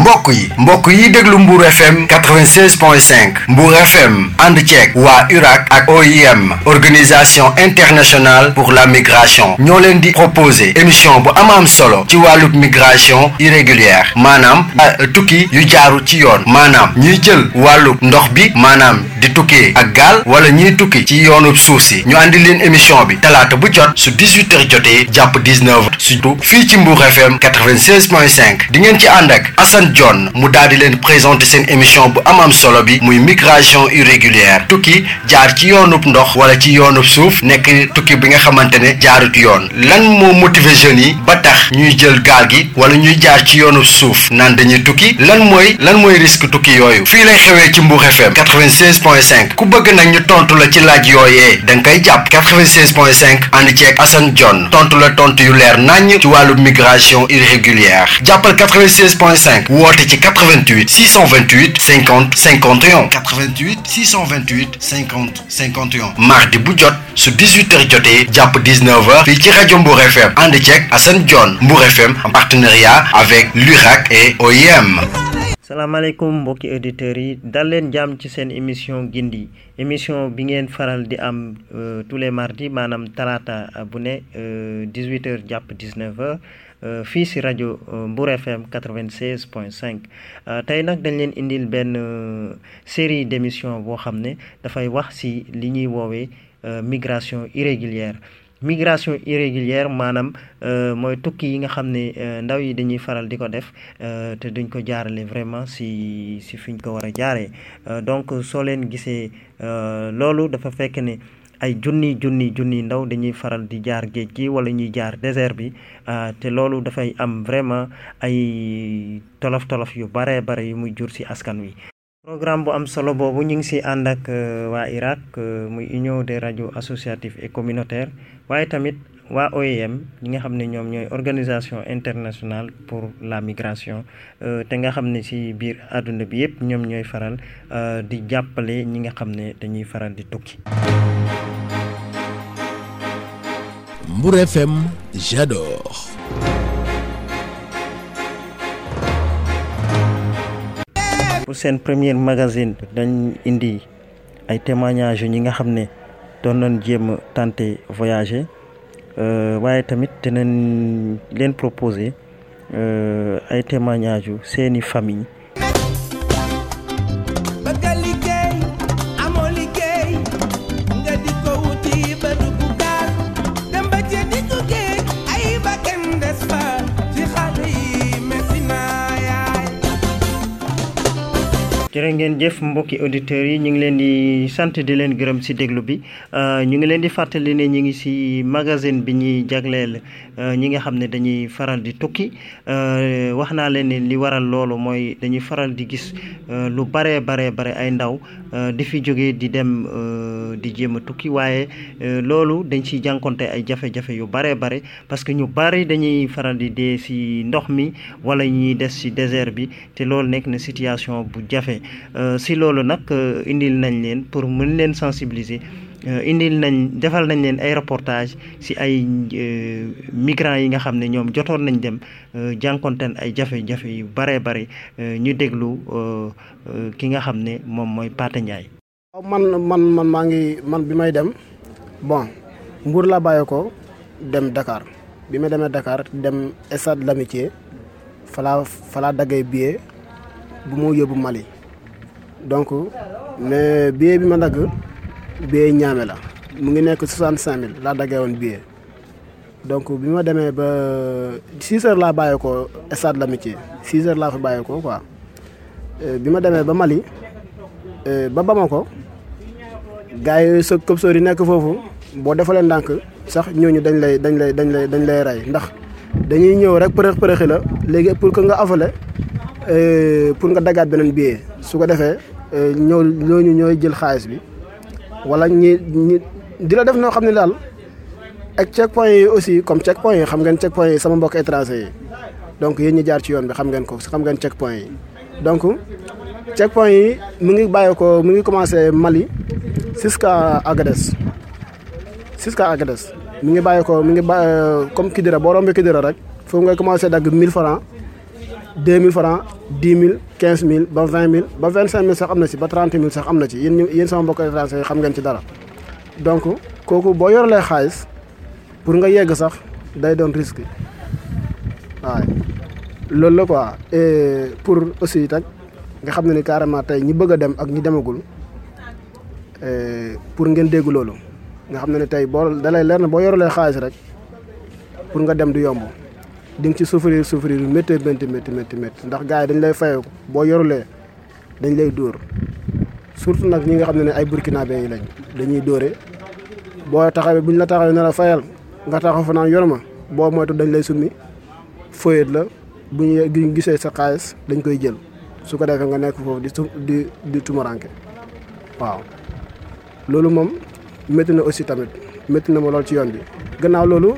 mbokk yi mbokk yi déglu Mbour FM 96.5 Mbour FM ànd ceeg waa URAC ak OIM organisation internationale pour la migration ñoo leen di proposer émission bu am am solo ci wàllub migration irrégulière maanaam tukki yu jaaru ci yoon maanaam ñuy jël wàllub ndox bi maanaam di tukkee ak gaal wala ñuy tukki ci yoonub suuf si ñu àndi leen émission bi talaata bu jot su 18 heures jotee jàpp 19 heures surtout fii ci Mbour FM 96.5 di ngeen ci ànd ak Assane John mu daal di leen présenter seen émission bu am am solo bi muy migration irrégulière tukki jaar ci yoonub ndox wala ci yoonub suuf nekk tukki bi nga xamante ne jaarut yoon lan moo motiver jeunes yi ba tax ñuy jël gaal gi wala ñuy jaar ci yoonub suuf naan dañuy tukki lan mooy lan mooy risque tukki yooyu fii lay xewee ci Mbour FM 96.5 ku bëgg nag ñu tontu la ci laaj yooyee da nga koy jàpp 96.5 ànd ceeg Assane John tontu la tontu yu leer naññ ci wàllu migration irrégulière jàppal 96.5 woote ci 88 628 50 51 88 628 50 51 mardi bu jot su 18h jotee jàpp 19h fii ci rajo Mbour FM ànd ceeg Assane John Mbour FM en partenariat avec l'URAC et OIM. salaamaaleykum mbokki auditeurs yi dal leen jàmm ci seen émission gindi émission bi ngeen faral di am tous les mardis maanaam talaata bu ne 18h jàpp 19h fii si rajo Mbour FM 96.5 tey nag dañ leen indil benn série d' émission boo xam ne dafay wax si li ñuy woowee migration irrégulière migration irrégulière maanaam mooy tukki yi nga xam ne ndaw yi dañuy faral di ko def te duñ ko jaarale vraiment si si fiñ ko war a jaaree donc soo leen gisee loolu dafa fekk ne ay junni junni junni ndaw dañuy faral di jaar géej gi wala ñuy jaar désert bi te loolu dafay am vraiment ay tolof tolof yu bare bare yu muy jur si askan wi. programme bu am solo boobu ñu ngi si ànd ak waa IRAC muy union des radios associatives et communautaires waaye tamit waa OIM ñi nga xam ne ñoom ñooy organisation internationale pour la migration te nga xam ne si biir àdduna bi yëpp ñoom ñooy faral di jàppale ñi nga xam ne dañuy faral di tukki. Mbour FM j'adore. pour seen premier magazine dañ indi ay témoignages ñi nga xam ne doon nañ jéem a tenté voyager waaye tamit dinañ leen proposer ay témoignages yu seeni famille jërë ngeen jëf mbokki auditeurs yi ñu ngi leen di sant di leen gërëm ci déglu bi ñu ngi leen di fàttali ne ñu ngi ci magazine bi ñuy jagleel ñi nga xam ne dañuy faral di tukki wax naa leen ne li waral loolu mooy dañuy faral di gis lu bare bare bare ay ndaw di fi jóge di dem di jéem a tukki waaye loolu dañ ciy jànkonte ay jafe-jafe yu bare bare parce que ñu bari dañuy faral di dee ci ndox mi wala ñuy des ci désert bi te loolu nekk na situation bu jafe si loolu nag indil nañ leen pour mën leen sensibiliser indil nañ defal nañ leen ay reportage si ay migrants yi nga xam ne ñoom jotoon nañ dem jànkonteen ay jafe-jafe yu bare bare ñu déglu ki nga xam ne moom mooy Pathé Ndiaye. waaw man man man maa ngi man bi may dem bon Mbour laa bàyyee ko dem Dakar bi ma demee Dakar dem stade l'amitié falaa falaa daggee billet bu mu yóbbu Mali donc mais billet bi ma dagg billet ñaame la mu ngi nekk soixante cinq mille laa daggee woon billet donc bi ma demee ba six heures laa bàyyee ko stade l'amitié six heures laa fa bàyyee ko quoi bi ma demee ba Mali ba Bamako gars yi sa këpsoor yi nekk foofu boo defalee ndànk sax ñooñu dañ lay dañ lay dañ lay dañ lay rey ndax dañuy ñëw rek përëx përëxi la léegi pour que nga avalé pour nga dagaat beneen billet su ko defee ñoo ñooñu ñooy jël xaalis bi wala ñi ñi di la def noo xam ne daal ak check point yi aussi comme check point yi xam ngeen check point yi sama mbokk étranger yi donc yéen ñi jaar ci yoon bi xam ngeen ko xam ngeen check point yi donc check point yi mu ngi bàyyi ko mu ngi commencé Mali jusqu'à Agadez jusqu'à Agadez mi ngi bàyyi ko mi ngi bàyyi comme Kidira boo rombee Kidira rek foofu ngay commencé dagg 1000 francs deux mille francs dix mille quinze mille ba vingt mille ba vingt cinq mille sax am na ci ba trente mille sax am na ci yéen ñu yéen sama mbokk étranger yi xam ngeen ci dara donc kooku boo yorelee xaalis pour nga yegg sax day doon risque waaye loolu la quoi et pour aussi tak nga xam ne ni carrément tey ñi bëgg a dem ak ñi demagul pour ngeen dégg loolu nga xam ne ni tey boo dalay leer na boo yorelee xaalis rek pour nga dem du yomb di nga ci souffrir souffrir yu métti métti métti métti métti ndax gars yi dañ lay fayoo boo yorulee dañ lay dóor surtout nag ñi nga xam ne ne ay burkinabé yi lañ dañuy dóore boo taxawee buñ la taxawee ne la fayal nga taxaw fa naan yor ma boo moytu dañ lay summi fëyet la bu ñu gisee sa xaalis dañ koy jël su ko defee nga nekk foofu di di di tumuranke waaw loolu moom métti na aussi tamit métti na ma lool ci yoon bi gannaaw loolu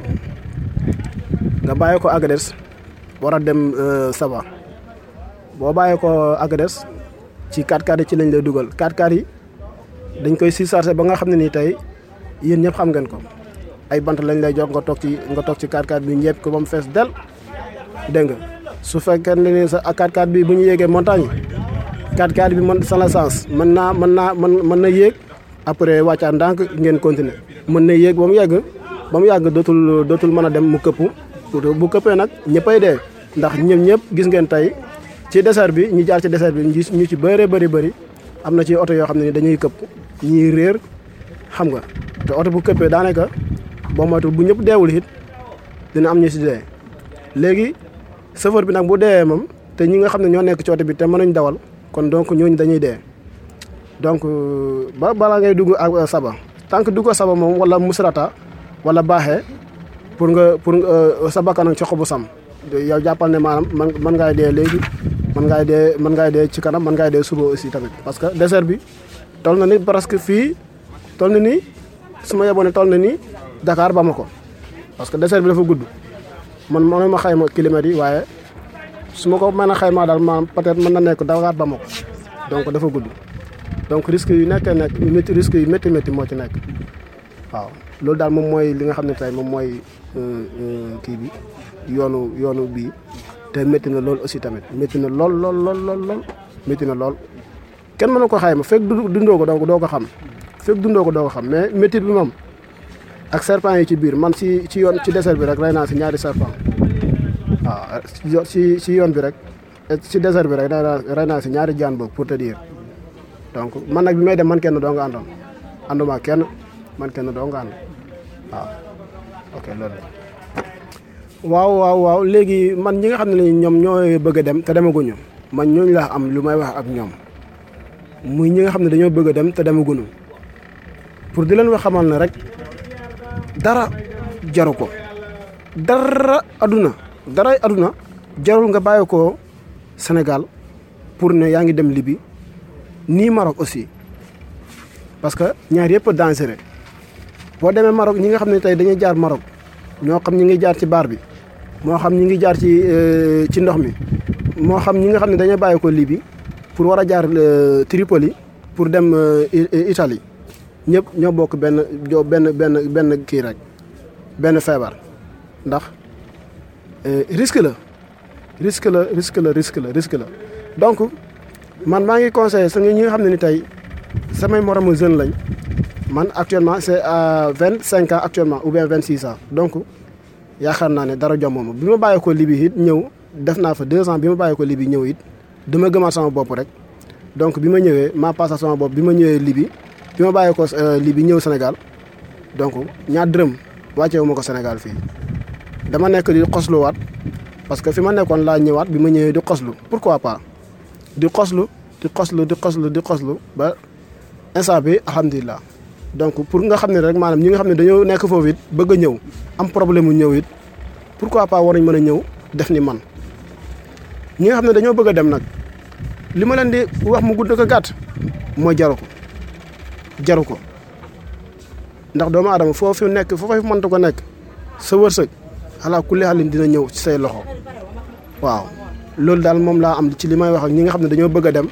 nga bàyyi ko Agadez war a dem Saba boo bàyyi ko Agadez ci 4x4 yi ci lañ lay dugal 4x4 yi dañ koy surchargé ba nga xam ne nii tey yéen ñëpp xam ngeen ko ay bant lañ lay jox nga toog ci nga toog ci 4x4 bi ñepp ko ba mu fees del dégg nga su fekkee ne ni sa 4x4 bi bu ñu yéegee montagne 4x4 bi mën sans essence mën naa mën naa mën mën na yéeg après wàccaat ndànk ngeen continuer mën na yéeg ba mu yàgg ba mu yàgg dootul dootul mën a dem mu këpp bu këppee nag ñëppay dee ndax ñëpp ñëpp gis ngeen tey ci désert bi ñu jaar ci désert bi ñu ci bëree bëri bëri am na ci oto yoo xam ne ni dañuy këpp ñiy réer xam nga te oto bu këppee daanaka boo moytu bu ñëpp deewul it dina am ñu si dee léegi chauffeur bi nag bu deewee moom te ñi nga xam ne ñoo nekk ci oto bi te mënuñ dawal kon donc ñooñu dañuy dee donc ba balaa ngay dugg ak saba tant que dugg saba moom wala musrata wala baaxee pour nga pour sa bakkan ci xobu sam yow jàppal ne maanaam man mën ngaay dee léegi mën ngaay dee mën ngaay dee ci kanam mën ngaay dee suba aussi tamit parce que désert bi toll na ni presque fii toll na ni su ma yeboon ne toll na ni Dakar Bamako parce que désert bi dafa gudd man mënuma xayma kilomètres yi waaye su ma ko mën a xaymaa daal maanaam peut-être mën na nekk Dakar Bamako donc dafa gudd donc risque yu nekkee nekk yu métti risque yu métti métti moo ci nekk waaw loolu daal moom mooy li nga xam ne tey moom mooy kii bi yoonu yoonu bii te métti na lool aussi tamit métti na lool lool lool lool lool métti na lool kenn mënu ko xayma fekk dundoo ko donc doo ko xam fekk dundoo ko doo ko xam mais métti bi moom ak serpent yi ci biir man si ci yoon ci désert bi rek rey naa si ñaari serpent waaw si si yoon bi rek si désert bi rek rey naa si ñaari jaan boobu pour te dire donc man nag bi may dem man kenn doo nga àndoon ànduma kenn man kenn doo nga ànd waaw ok loolu waaw waaw waaw léegi man ñi nga xam ne ñoom ñooy bëgg a dem te demaguñu man ñooñu laa am lu may wax ak ñoom muy ñi nga xam ne dañoo bëgg a dem te demaguñu pour di leen wax xamal ne rek dara jaru ko dara aduna dara aduna jarul nga bàyyi ko Sénégal pour ne yaa ngi dem Libye nii Maroc aussi parce que ñaar yëpp dangereux boo demee Maroc ñi nga xam ne tey dañuy jaar Maroc ñoo xam ñi ngi jaar ci baar bi moo xam ñi ngi jaar ci ci ndox mi moo xam ñi nga xam ne dañuy bàyyi ko Libye pour war a jaar Tripoli pour dem Italie ñëpp ñoo bokk benn benn benn benn kii rek benn feebar ndax risque la risque la risque la risque la risque la donc man maa ngi conseillé sa ñi nga xam ne ni tey samay moromu jeune lañ man actuellement c'est à vingt cinq ans actuellement ou bien vingt six ans donc yaakaar naa ne dara jommuma bi ma bàyyi ko Libye it ñëw def naa fa deux ans bi ma bàyyi ko Libye ñëw it dama gëmaat sama bopp rek donc bi ma ñëwee maa passé sama bopp bi ma ñëwee Libye bi ma bàyyi ko Libye ñëw Sénégal donc ñaar dërëm wàcceewu ma ko Sénégal fii dama nekk di xosluwaat parce que fi ma nekkoon laa ñëwaat bi ma ñëwee di xoslu pourquoi pas di xoslu di xoslu di xoslu di xoslu ba instant bi alhamdulilah donc pour nga xam ne rek maanaam ñi nga xam ne dañoo nekk foofu it bëgg a ñëw am problème mu ñëw it pourquoi pas war nañ mën a ñëw def ni man ñi nga xam ne dañoo bëgg a dem nag li ma leen di wax mu gudd ko gàtt mooy jaru ko jaru ko ndax doomu aadama foofu nekk foofu mënta ko nekk sa wërsëg xalaa kulli xalin dina ñëw ci say loxo waaw loolu daal moom laa am ci li may wax ak ñi nga xam ne dañoo bëgg a dem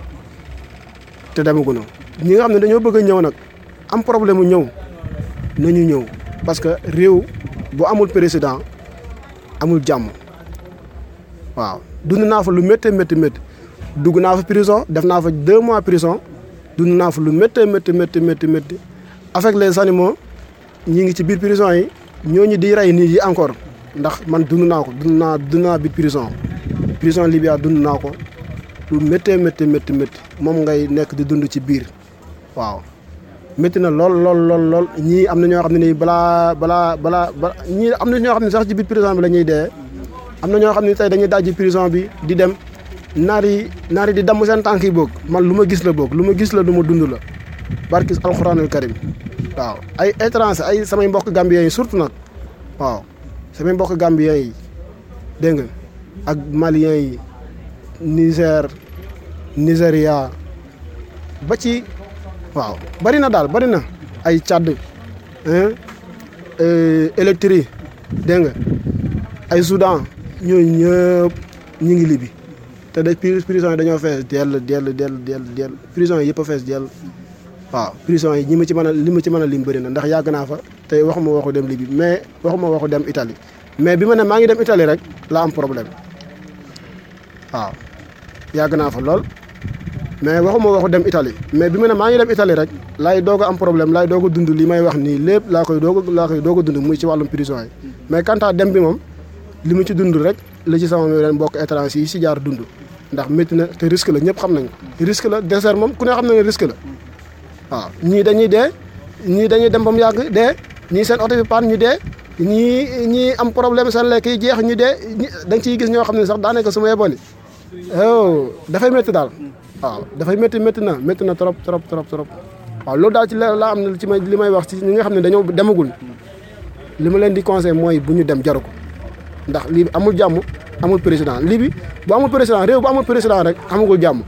te demaguñu ñi nga xam ne dañoo bëgg a ñëw nag am problème mu ñëw nañu ñëw parce que réew bu amul président amul jàmm waaw dund naa fa lu méttee métti métti dugg naa fa prison def naa fa deux mois prison dund naa fa lu méttee métti métti métti métti avec les animaux ñi ngi ci biir prison yi ñooñu di rey nit yi encore ndax man dund naa ko dund naa dund naa biir prison prison Libya dund naa ko lu méttee métti métti métti moom ngay nekk di dund ci biir waaw métti na lool lool lool lool ñii am na ñoo xam ne nii balaa balaa balaa ba ñii am na ñoo xam ne sax ci biir prison bi la ñuy dee am na ñoo xam ne tey dañuy dajji prison bi di dem naar yi naar yi di damm seen tànk yi boog man lu ma gis la boog lu ma gis la lu ma dund la barki alxuraanul karim waaw ay étranger ay samay mbokk gambien yi surtout nag waaw samay mbokk gambien yi dégg nga ak malien yi Niger Nigeria ba ci waaw bari na daal bari na ay Tchad Électrie dégg nga ay Soudan ñooñu ñëpp ñu ngi libi te da prison yi dañoo fees dell dell dell dell dell prison yi yëpp a fees dell waaw prison yi ñi ma ci mën a li ma ci mën a lim bëri na ndax yàgg naa fa te waxuma waxu dem Libye mais waxuma waxu dem Italie mais bi ma ne maa ngi dem Italie rek laa am problème waaw yàgg naa fa lool mais waxuma waxu dem Italie mais bi ma ne maa ngi dem Italie rek laay doog a am problème laay doog a dund li may wax nii lépp laa koy doog a laa koy doog a dund muy ci wàllum prison yi mais quant à dem bi moom li mu ci dund rek la ci sama leen mbokk étranger yi si jaar dund ndax métti na te risque la ñëpp xam nañ ko risque la désert moom ku ne xam na ne risque la waaw ñii dañuy dee ñii dañuy dem ba mu yàgg dee ñii seen oto bi paan ñu dee ñii ñii am problème seen lekk yi jeex ñu dee da nga ciy gis ñoo xam ne sax daanaka su ma yeboon oh dafay métti daal waaw dafay métti métti na métti na trop trop trop trop waaw loolu daal ci la laa am na ci may li may wax ci ñi nga xam ne dañoo demagul li ma leen di conseil mooy bu ñu dem jaru ko ndax lii bi amul jàmm amul président lii bi bu amul président réew bu amul président rek amagul jàmm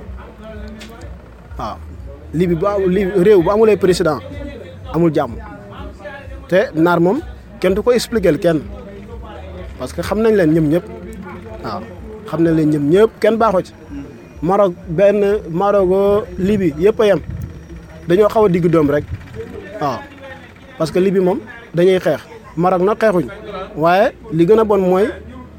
waaw lii bi bu lii réew bu amulee président amul jàmm te naar moom kenn du ko expliquer kenn parce que xam nañ leen ñëm ñëpp waaw xam nañ leen ñëm ñëpp kenn baaxoo ci Maroc benn Maroc Libye yëpp a yem dañoo xaw a digg doom rek waaw parce que Libye moom dañuy xeex Maroc nag xeexuñ waaye li gën a bon mooy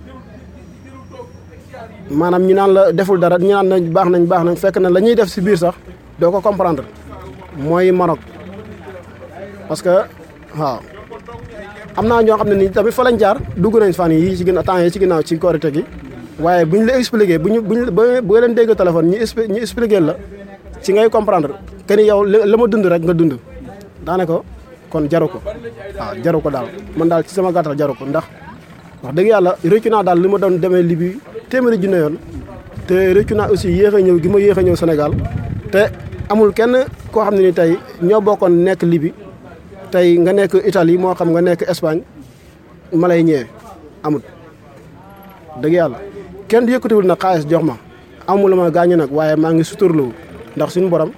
maanaam ñu naan la deful dara ñu naan nañ baax nañ baax nañ fekk na la ñuy def si biir sax doo ko comprendre mooy Maroc parce que waaw am naa ñoo xam ne nii tamit fa lañ jaar dugg nañ fan yi ci gën a temps yi ci ginnaaw ci korite gi waaye bu ñu la expliqué bu ñu bu ñu ba leen dégg téléphone ñu ñu expliqué la ci ngay comprendre que ni yow la ma dund rek nga dund daanaka kon jaru ko waaw jaru ko daal man daal ci sama gàttal jaru ko ndax wax dëgg yàlla réccu naa daal li ma doon demee Libye téeméeri junne yoon te réccu naa aussi yéex a ñëw gi ma yéex a ñëw Sénégal te amul kenn koo xam ne ni tey ñoo bokkoon nekk Libye tey nga nekk Italie moo xam nga nekk Espagne ma lay ñëwee amul dëgg yàlla kenn du yëkkatiwul nag xaalis jox ma amul ma gaañu nag waaye maa ngi suturloo ndax suñu borom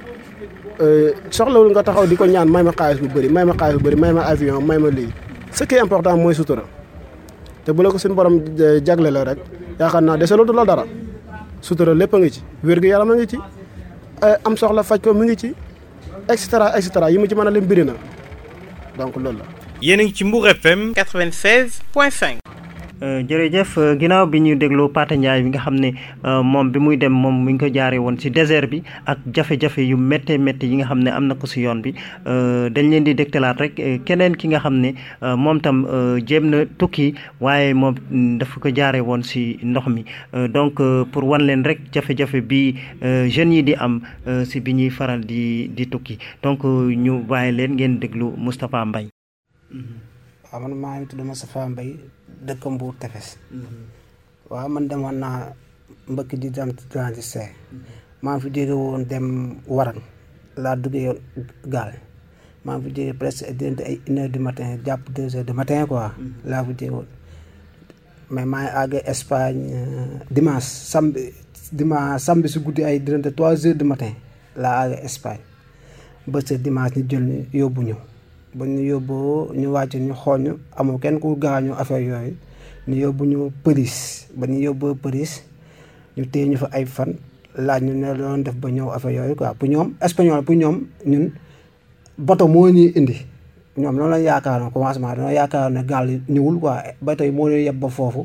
soxlawul nga taxaw di ko ñaan may ma xaalis bu bëri may ma xaalis bu bëri may ma avion may ma lii ce qui est important mooy sutura te bu la ko suñu borom jagle la rek yaakaar naa desalatu la dara sutura lépp a ngi ci wér gu yaram a ngi ci am soxla faj ko mu ngi ci et cetera et cetera yi mu ci mën a lim bëri na donc loolu la. yéen a ngi ci Mbour FM 96.5. jërëjëf ginnaaw bi ñu dégloo Pate Ndiaye bi nga xam ne moom bi muy dem moom mi ngi ko jaaree woon ci désert bi ak jafe-jafe yu méttee métti yi nga xam ne am na ko si yoon bi dañ leen di dégtalaat rek keneen ki nga xam ne moom tam jéem na tukki waaye moom dafa ko jaaree woon si ndox mi donc pour wan leen rek jafe-jafe bi jeunes yi di am si bi ñuy faral di di tukki donc ñu bàyyi leen ngeen déglu Moustapha Mbaye waaw man maa ngi tudd Moustapha Mbaye dëkk Mbour Tefes waaw man demoon naa mbëkk di dem transit see maa ngi fi jóge woon dem Warang laa duggee yoon gaal maa ngi fi jóge presque diggante ay une heure du matin jàpp deux heures du matin quoi laa fi jóge woon mais maa ngi àgg Espagne dimanche samedi dimanche samedi si guddi ay diggante trois heures du matin laa àgg Espagne ba sa dimanche ñu jël ñu yóbbu ñu ba ñu yóbboo ñu wàcc ñu xool ñu amul kenn ku gaañu affaire yooyu ñu yóbbu ñu përis ba ñu yóbboo përis ñu téye ñu fa ay fan laaj ñu ne doon def ba ñëw affaire yooyu quoi pour ñoom espagnol pour ñoom ñun bato moo ñuy indi ñoom loolu lañ yaakaaroon commencement dañoo yaakaaroon ne gaal ñëwul quoi bato yi moo ñuy yeb ba foofu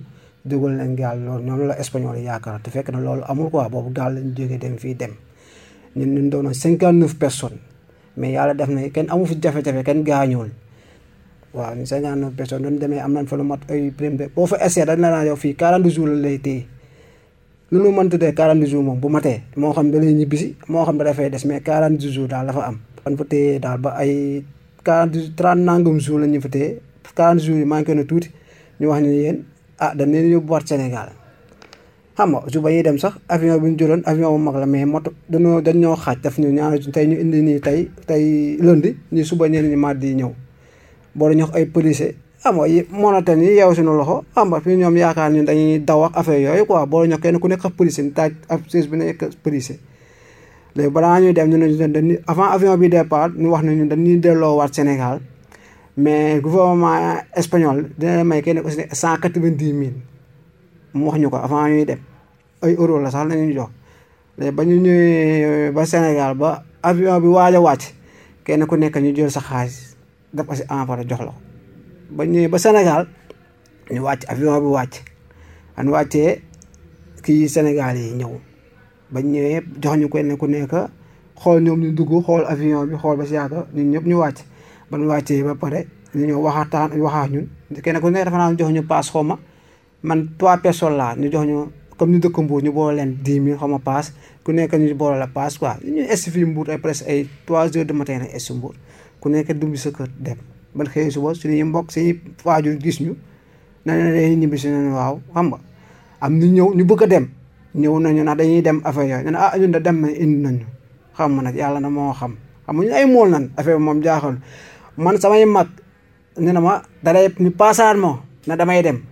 dugal leen gaal loolu ñoom la espagnol yi yaakaar te fekk na loolu amul quoi boobu gaal lañ jógee dem fii dem ñun ñun doon cinquante neuf personnes mais yàlla def na kenn amu fi jafe-jafe kenn gaañuwul waaw ñu cinquante neuf personnes doon demee am nañ fa lu mat ay prime de boo fa essayé dañ la naan yow fii quarante jours la lay téye lu nu mën tuddee quarante jours moom bu matee moo xam da lay ñibbisi moo xam da dafay des mais quarante jours daal dafa am fan fa téye daal ba ay quarante trente nangam jours la ñu fa téye quarante jours yi manqué na tuuti ñu wax ñu yéen ah dañ leen yóbbuwaat Sénégal xam nga su ba ñuy dem sax avion bi ñu jëloon avion bu mag la mais moto dañoo dañ ñoo xaaj daf ñu ñaar tey ñu indi nii tey tey lundi ñu suba ñeneen ñi mardi yi ñëw boo dañu wax ay policier xam nga yi monoten yi yeew suñu loxo xam nga fi ñoom yaakaar ñun dañuy daw ak affaire yooyu quoi boo dañu kenn ku nekk ak policier ni taaj ab siis bi nekk policier léegi balaa ñuy dem ñu ne dañuy avant avion bi départ ñu wax ne ñun dañuy delloowaat Sénégal mais gouvernement espagnol dina leen may kenn ku si ne cent quatre-vingt-dix mille mu wax ñu ko avant ñuy dem ay euro la sax lañuy jox léegi ba ñu ñëwee ba Sénégal ba avion bi waaj a wàcc kenn ku nekk ñu jël sa xaalis def ko si enveloppe jox la ko ba ñëwee ba Sénégal ñu wàcc avion bi wàcc an wàccee kii Sénégal yi ñëw ba ñëwee jox ñu kenn ku nekk xool ñoom ñu dugg xool avion bi xool ba si yàgg ñun ñëpp ñu wàcc ba ñu wàccee ba pare ñu ñëw waxataan waxaa ñun kenn ku nekk dafa naan jox ñu paas xaw ma man trois personnes laa ñu jox ñu comme ñu dëkk Mbour ñu boole leen dix mille xaw ma paas ku nekk ñu boole la paas quoi ñu est fii Mbour ay presque ay trois heures de matin rek est Mbour ku nekk dugg sa kër dem ban xëy suba suñuy mbokk suñuy waajur gis ñu na ne dañuy ñibbi si ne waaw xam nga am ñu ñëw ñu bëgg a dem ñëw nañu nag dañuy dem affaire yooyu ñu ne ah ñun de dem na indi nañu xam nga nag yàlla na moo xam xam nga ñu ay mool nan affaire bi moom jaaxal man samay mag ne na ma dalay ñu paasaan moo na damay dem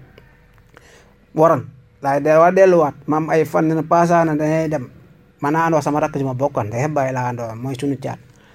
waroon laay de waa delluwaat maam ay fan ne na paasaan na dañay dem man naa andoo sama rakk ji ma bokkoon day bàyyi laa andoo mooy suñu caat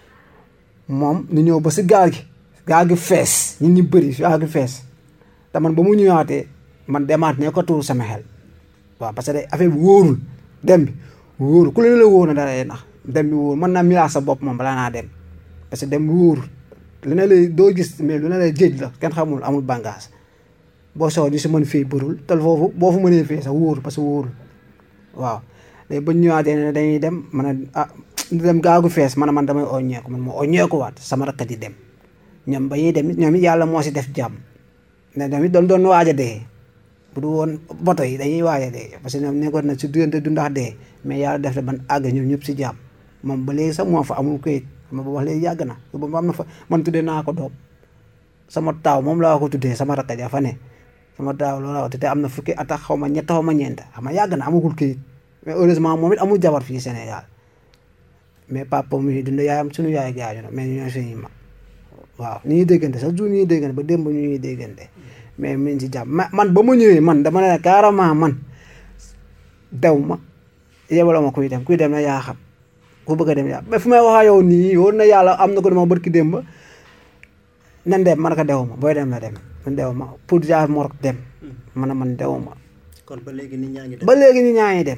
moom ñu ñëw ba si gaal gi gaal gi fees ñun ñu bëri gaal gi fees te man ba mu ñëwaatee man demaat ne ko tuur sama xel waaw parce que affaire bi wóorul dem bi wóorul ku leen la wóor na dara nax dem bi wóorul mën naa milaas sa bopp moom balaa naa dem parce que dem bi wóorul lu ne lay doo gis mais lu ne lay jéej la kenn xamul amul bàngaas boo soxla ñu si mën fii bërul te foofu boo fu mënee fii sax wóorul parce que wóorul waaw léegi ba ñu ñëwaatee ne dañuy dem man a ah dem gaagu fees man man damay oññeeku man ma oññeeku waat sama rakkat yi dem ñoom ba ñuy dem ñoom it yàlla moo si def jàmm ne tamit doon doon waaj a dee bu du woon boto yi dañuy waaj a dee parce que ñoom nekkoon na si diggante du ndax dee mais yàlla def na ban àgg ñoom ñëpp si jàmm moom ba léegi sax moo fa amul këyit ma ba wax léegi yàgg na ba am na fa man tuddee naa ko doom sama taaw moom laa ko tuddee sama rakkat ya fa ne sama taaw loolu laa ko te am na fukki at ak xaw ma ñett xaw ma ñeent xam nga yàgg na amagul këyit mais heureusement moom it amul jabar fii Sénégal mais papa mi dund yaayam suñu yaay gaañu na mais ñoo suñuy mag waaw ni ñuy déggante sax jour ñuy déggante ba démb ñu ñuy déggante mais mi ngi ci jàmm man ba ma ñëwee man dama ne carrément man dew ma yebala ma kuy dem kuy dem na yaa xam ku bëgg a dem yaa mais fu may waxaa yow nii wóor na yàlla am na ko dama bërki démb nan dem man ko dew ma booy dem la dem man dew ma pour jaar Maroc dem man a man dew ma kon ba léegi nit ñaa ngi dem ba léegi nit ñaa ngi dem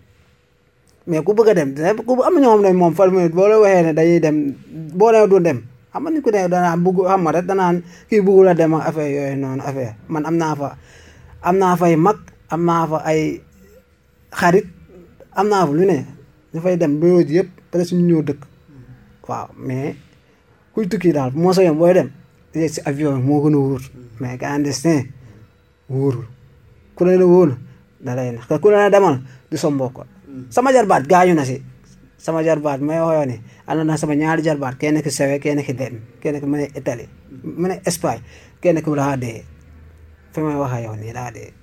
mais ku bëgg a dem ku am na ñoo xam ne moom fal mu boo la waxee ne dañuy dem boo nee du dem xam nga ni ku ne danaa bugg xam nga rek danaan kii buggul a dem ak affaire yooyu noonu affaire man am naa fa am naa fay mag am naa fa ay xarit am naa fa lu ne ñu fay dem ba yooyu yëpp presque ñu ñëw dëkk waaw mais kuy tukki daal moo sa yoon booy dem yegg si avion moo gën a wóor mais clandestin wóorul ku ne la wóor da lay nax ku ne la demal du sa mbokk sama jarbaat gaañu na si sama jarbaat may waxoo ne ànd na sama ñaari jarbaat kenn ki sewe kenn ki dem kenn ki mu ne Italie mu ne Espagne kenn ki daa dee fi may waxee yow nii daa dee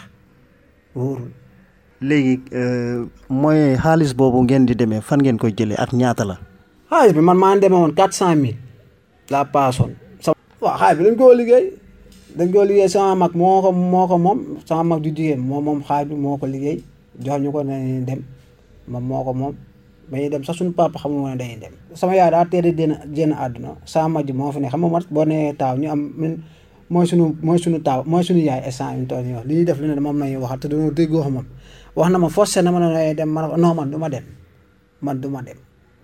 wóorul léegi mooy xaalis boobu ngeen di demee fan ngeen koy jëlee ak ñaata la xaalis bi man maa ngi demee woon quatre cent mille la paasoon sama waaw xaalis bi dañ koo liggéey dañ koo liggéey sama mag moo ko moo ko moom sama mag du jigéen moom moom xaalis bi moo ko liggéey jox ñu ko ne dem moom moo ko moom dañuy dem sax suñu papa xamul woon ne dañuy dem sama yaay daa teel a génn génn àdduna sama mag ji moo fi ne xam nga mat boo nee taaw ñu am mooy suñu mooy suñu taaw mooy suñu yaay instant yi ñu toll nii wax li ñuy def lu ne moom nañuy waxal te dañoo déggoo xam moom wax na ma forcé na ma ne dem ma non man du ma dem man du ma dem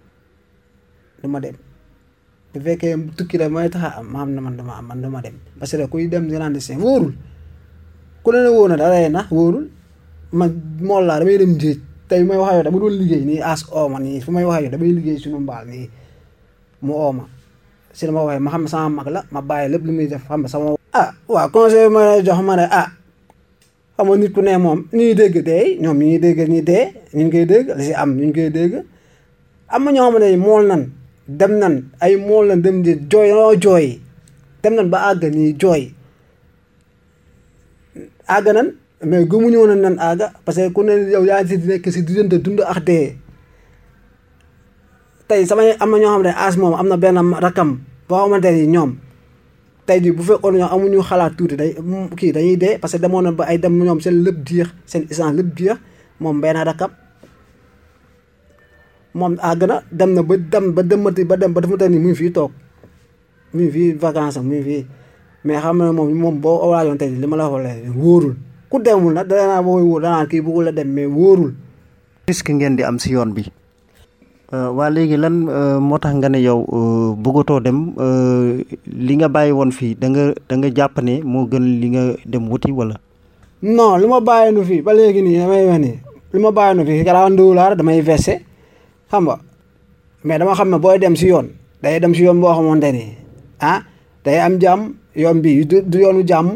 du ma dem bu fekkee tukki la mooy tax a am ma xam ne man dama am man du ma dem parce que kuy dem clandestin wóorul ku ne la wóor na da lay nax wóorul man mool laa damay dem géej tey may wax ak yow dama doon liggéey nii as ooma nii fu may wax ak yow damay liggéey suñu mbaal nii mu ooma si dama waxee ma xam ne sama mag la ma bàyyi lépp lu muy def xam ne sama. ah waaw conseil ma lay jox ma ne ah xam nga nit ku ne moom ni ñuy dégg dee ñoom ñu ngi dégg ñi dee ñu ngi koy dégg li si am ñu ngi koy dégg am na ñoo xamante ne mool nan dem nan ay mool nan dem di jooy noo jooy dem nan ba àgg nii jooy àgg nan mais gëmuñu woon nan àgga parce que ku ne yow yaa ngi si nekk si diggante dund ak dee tey samay am na ñoo xam ne as moom am na benn rakam boo xamante ni ñoom tey jii bu fekkoon ñoom amuñu xalaat tuuti day kii dañuy dee parce que demoon na ba ay dem ñoom seen lépp jeex seen essence lépp jeex moom benn rakam moom àgg na dem na ba dem ba demati ba dem ba dafa ni mu ngi fii toog mu ngi fii vacance am mu ngi fii mais xam na moom moom boo waajoon tey li ma la waxee wóorul ku demul nag danaa booy wóor danaa kii bëggul la dem mais wóorul. risque ngeen di am si yoon bi. waa léegi lan moo tax nga ne yow bëggatoo dem li nga bàyyi woon fii da nga da nga jàpp ne moo gën li nga dem wuti wala. non li ma bàyyi nu fii ba léegi nii damay wax nii li ma bàyyi nu fii garaaw ndawulaar damay verser xam nga mais dama xam ne booy dem si yoon day dem si yoon boo xamante ni ah day am jàmm yoon bi du yoonu jàmm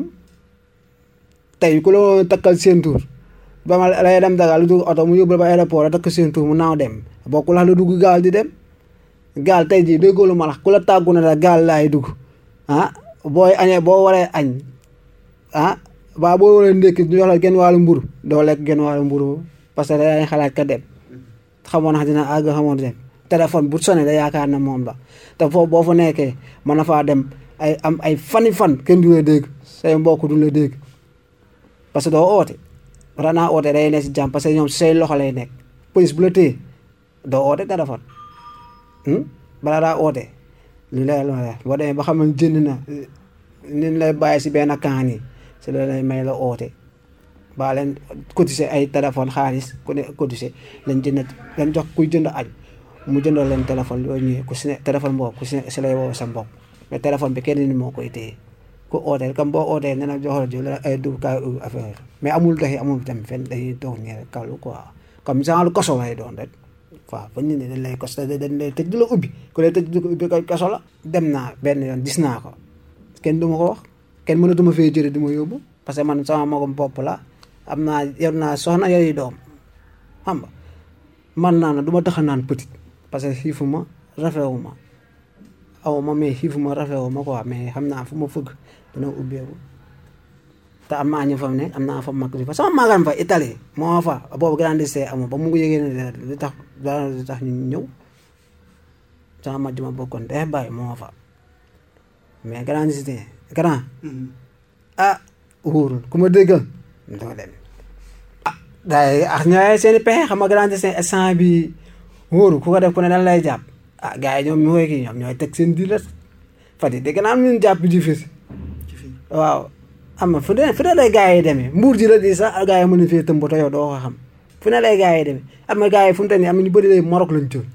tey ku la takkal seen tur ba ma lay dem Dakar lu dugg oto mu yóbbu la ba aéroport a takk seen tur mu naaw dem bokkul la dugg gaal di dem gaal tey jii déggoo lu ma la ku la tàggu na da gaal laay dugg ah booy añee boo waree añ ah ba boo waree ndékki ñu jox la genn wàllu mburu doo lekk genn wàllu mburu parce que dañuy xalaat ka dem xamoon na dina àgg xamoon dem téléphone bu sonné da yaakaar na moom la te foofu boo fa nekkee mën na faa dem ay am ay fani fan kenn du la dégg say mbokk du la dégg parce que doo oote ranaa oote day ne si jàmm parce que ñoom say loxo lay nekk police bu la téye doo oote téléphone balaa daa oote lu lay boo demee ba xam ne jënd na ni lay bàyyi si benn kaan yi si la lay may la oote ba leen cotiser ay téléphone xaalis ku ne cotiser lañ jënd lañ jox kuy jënd añ mu jëndal leen téléphone yooyu ñëwee ku si ne téléphone boobu ku si ne si lay woo sa mbokk mais téléphone bi kenn ni moo koy téye ku ootee comme boo ootee nee na jox la jiw la ay dugg kaay affaire mais amul doxi amul tam fenn dañuy toog nii rek kalu quoi comme genre koso lay doon rek waaw ba ñu ne dañ lay kos dañ lay tëj du la ubbi ku lay tëj du ko ubbi koy koso la dem naa benn yoon gis naa ko kenn du ma ko wax kenn mënatuma fee jëre du ma yóbbu parce que man sama magam bopp la am naa yor naa soxna yooyu doom xam nga man naa na du ma tax a naan petit parce que xiifu ma rafewu ma aw ma mais xiifu ma rafewu ma quoi mais xam naa fu ma fëgg dina ubbeeku te am naa ñu fa ne am naa fa mag fa sama magam fa Italie moo fa boobu grandissé amul ba mu ngi yëgee ne li tax dara li tax ñu ñëw sama mag ma bokkoon day bàyyi moo fa mais grandissé grand ah wóorul ku ma déggal doo dem ah daay ak ñooy seen i pexe xam nga grandissé instant bi wóorul ku ko def ku ne dañ lay jàpp ah gars yi ñoom ñu koy kii ñoom ñooy teg seen diir Fatick dégg naa am ñun jàpp ji fi waaw am na fu ne fu ne lay gars yi demee mbuur ji la di sax gars yi mën na fee tëmb te yow doo ko xam fu ne lay gars yi demee am na gars yi fu mu toll nii am na ñu bëri lay Maroc lañ jël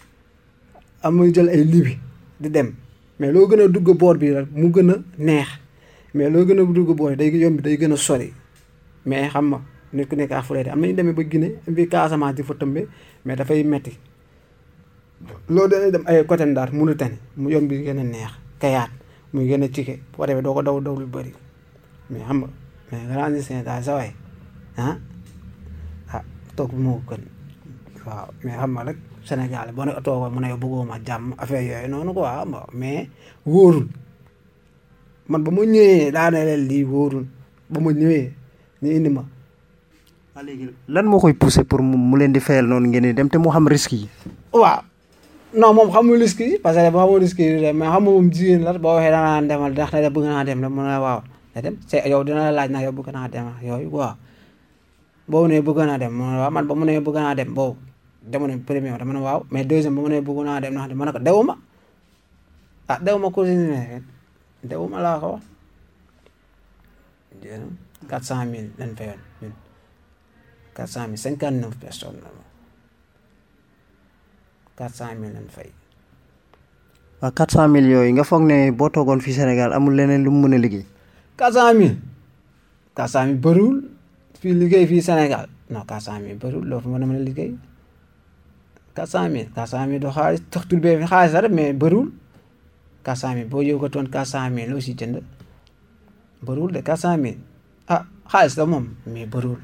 am na jël ay libi di dem mais loo gën a dugg boor bi rek mu gën a neex mais loo gën a dugg boor day yomb day gën a sori mais xam nga nit ku nekk ak fu lay am na ñu demee ba Guinée bi Casamance di fa tëmbe mais dafay metti loolu dañuy dem ay côté Ndar Mauritanie mu yomb bi gën a neex kayaat muy gën a cike boo defee doo ko daw daw lu bëri mais xam nga mais grand Sénégal daal sa waay ah ah toog bi moo gën waaw mais xam nga rek Sénégal boo ne toogoon mu ne bëggoo ma jàmm affaire yooyu noonu quoi xam nga mais wóorul man ba ma ñëwee daa ne leen lii wóorul ba ma ñëwee ñu indi ma. léegi lan moo koy poussé pour mu leen di fayal noonu ngeen di dem te mu xam risque yi. waaw non moom xamul risque yi parce que boo xamul risque yi mais xam nga moom jigéen la boo waxee danaa demal ndax ne bëgg naa dem rek mu ne waaw na dem c'est yow dina la laaj nag yow bëgg naa dem yooyu waaw boobu ne bëgg naa dem mu ne waaw man ba mu ne bëgg naa dem boobu demu ne premier dama ne waaw mais deuxième ba mu ne bëgg naa dem ndax ma ne ko dewuma ah dewuma cousine ne dewuma laa ko wax quatre cent mille lañ fayoon ñun quatre cent mille cinquante neuf personnes la quatre cent mille lañ fay. waaw quatre cent mille yooyu nga foog ne boo toogoon fii Sénégal amul leneen lu mu mën a liggéey. quatre cent mille quatre cent mille bëriwul fii liggéey fii Sénégal non quatre cent mille bëriwul loo fa mën a mën a liggéey quatre cent mille quatre cent mille du xaalis tax tur bee fi xaalis la rek mais bëriwul quatre cent mille boo yëgatoon quatre cent mille loo si jënd bëriwul de quatre cent mille ah xaalis la moom mais bëriwul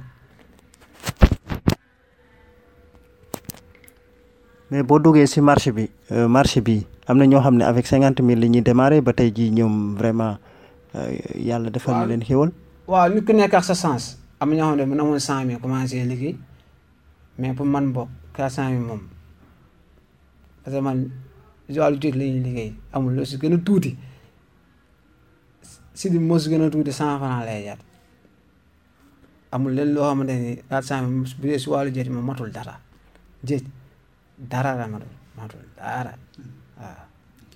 mais boo duggee si marché bi marché bi am na ñoo xam ne avec cinquante mille la ñuy démarrer ba tey jii ñoom vraiment yàlla defal na leen xéwal. waaw nit ku nekk ak sa sens am na ñoo xam ne mën amoon cent mille commencé liggéey mais pour man bokk quatre cent mille moom parce que man wàllu tuuti la ñuy liggéey amul lu si gën a tuuti si di moo si gën a tuuti cent franc lay jar amul leen loo xamante ni quatre cent mille bu dee si wàllu jëj moom matul dara jëj dara la matul matul dara waaw.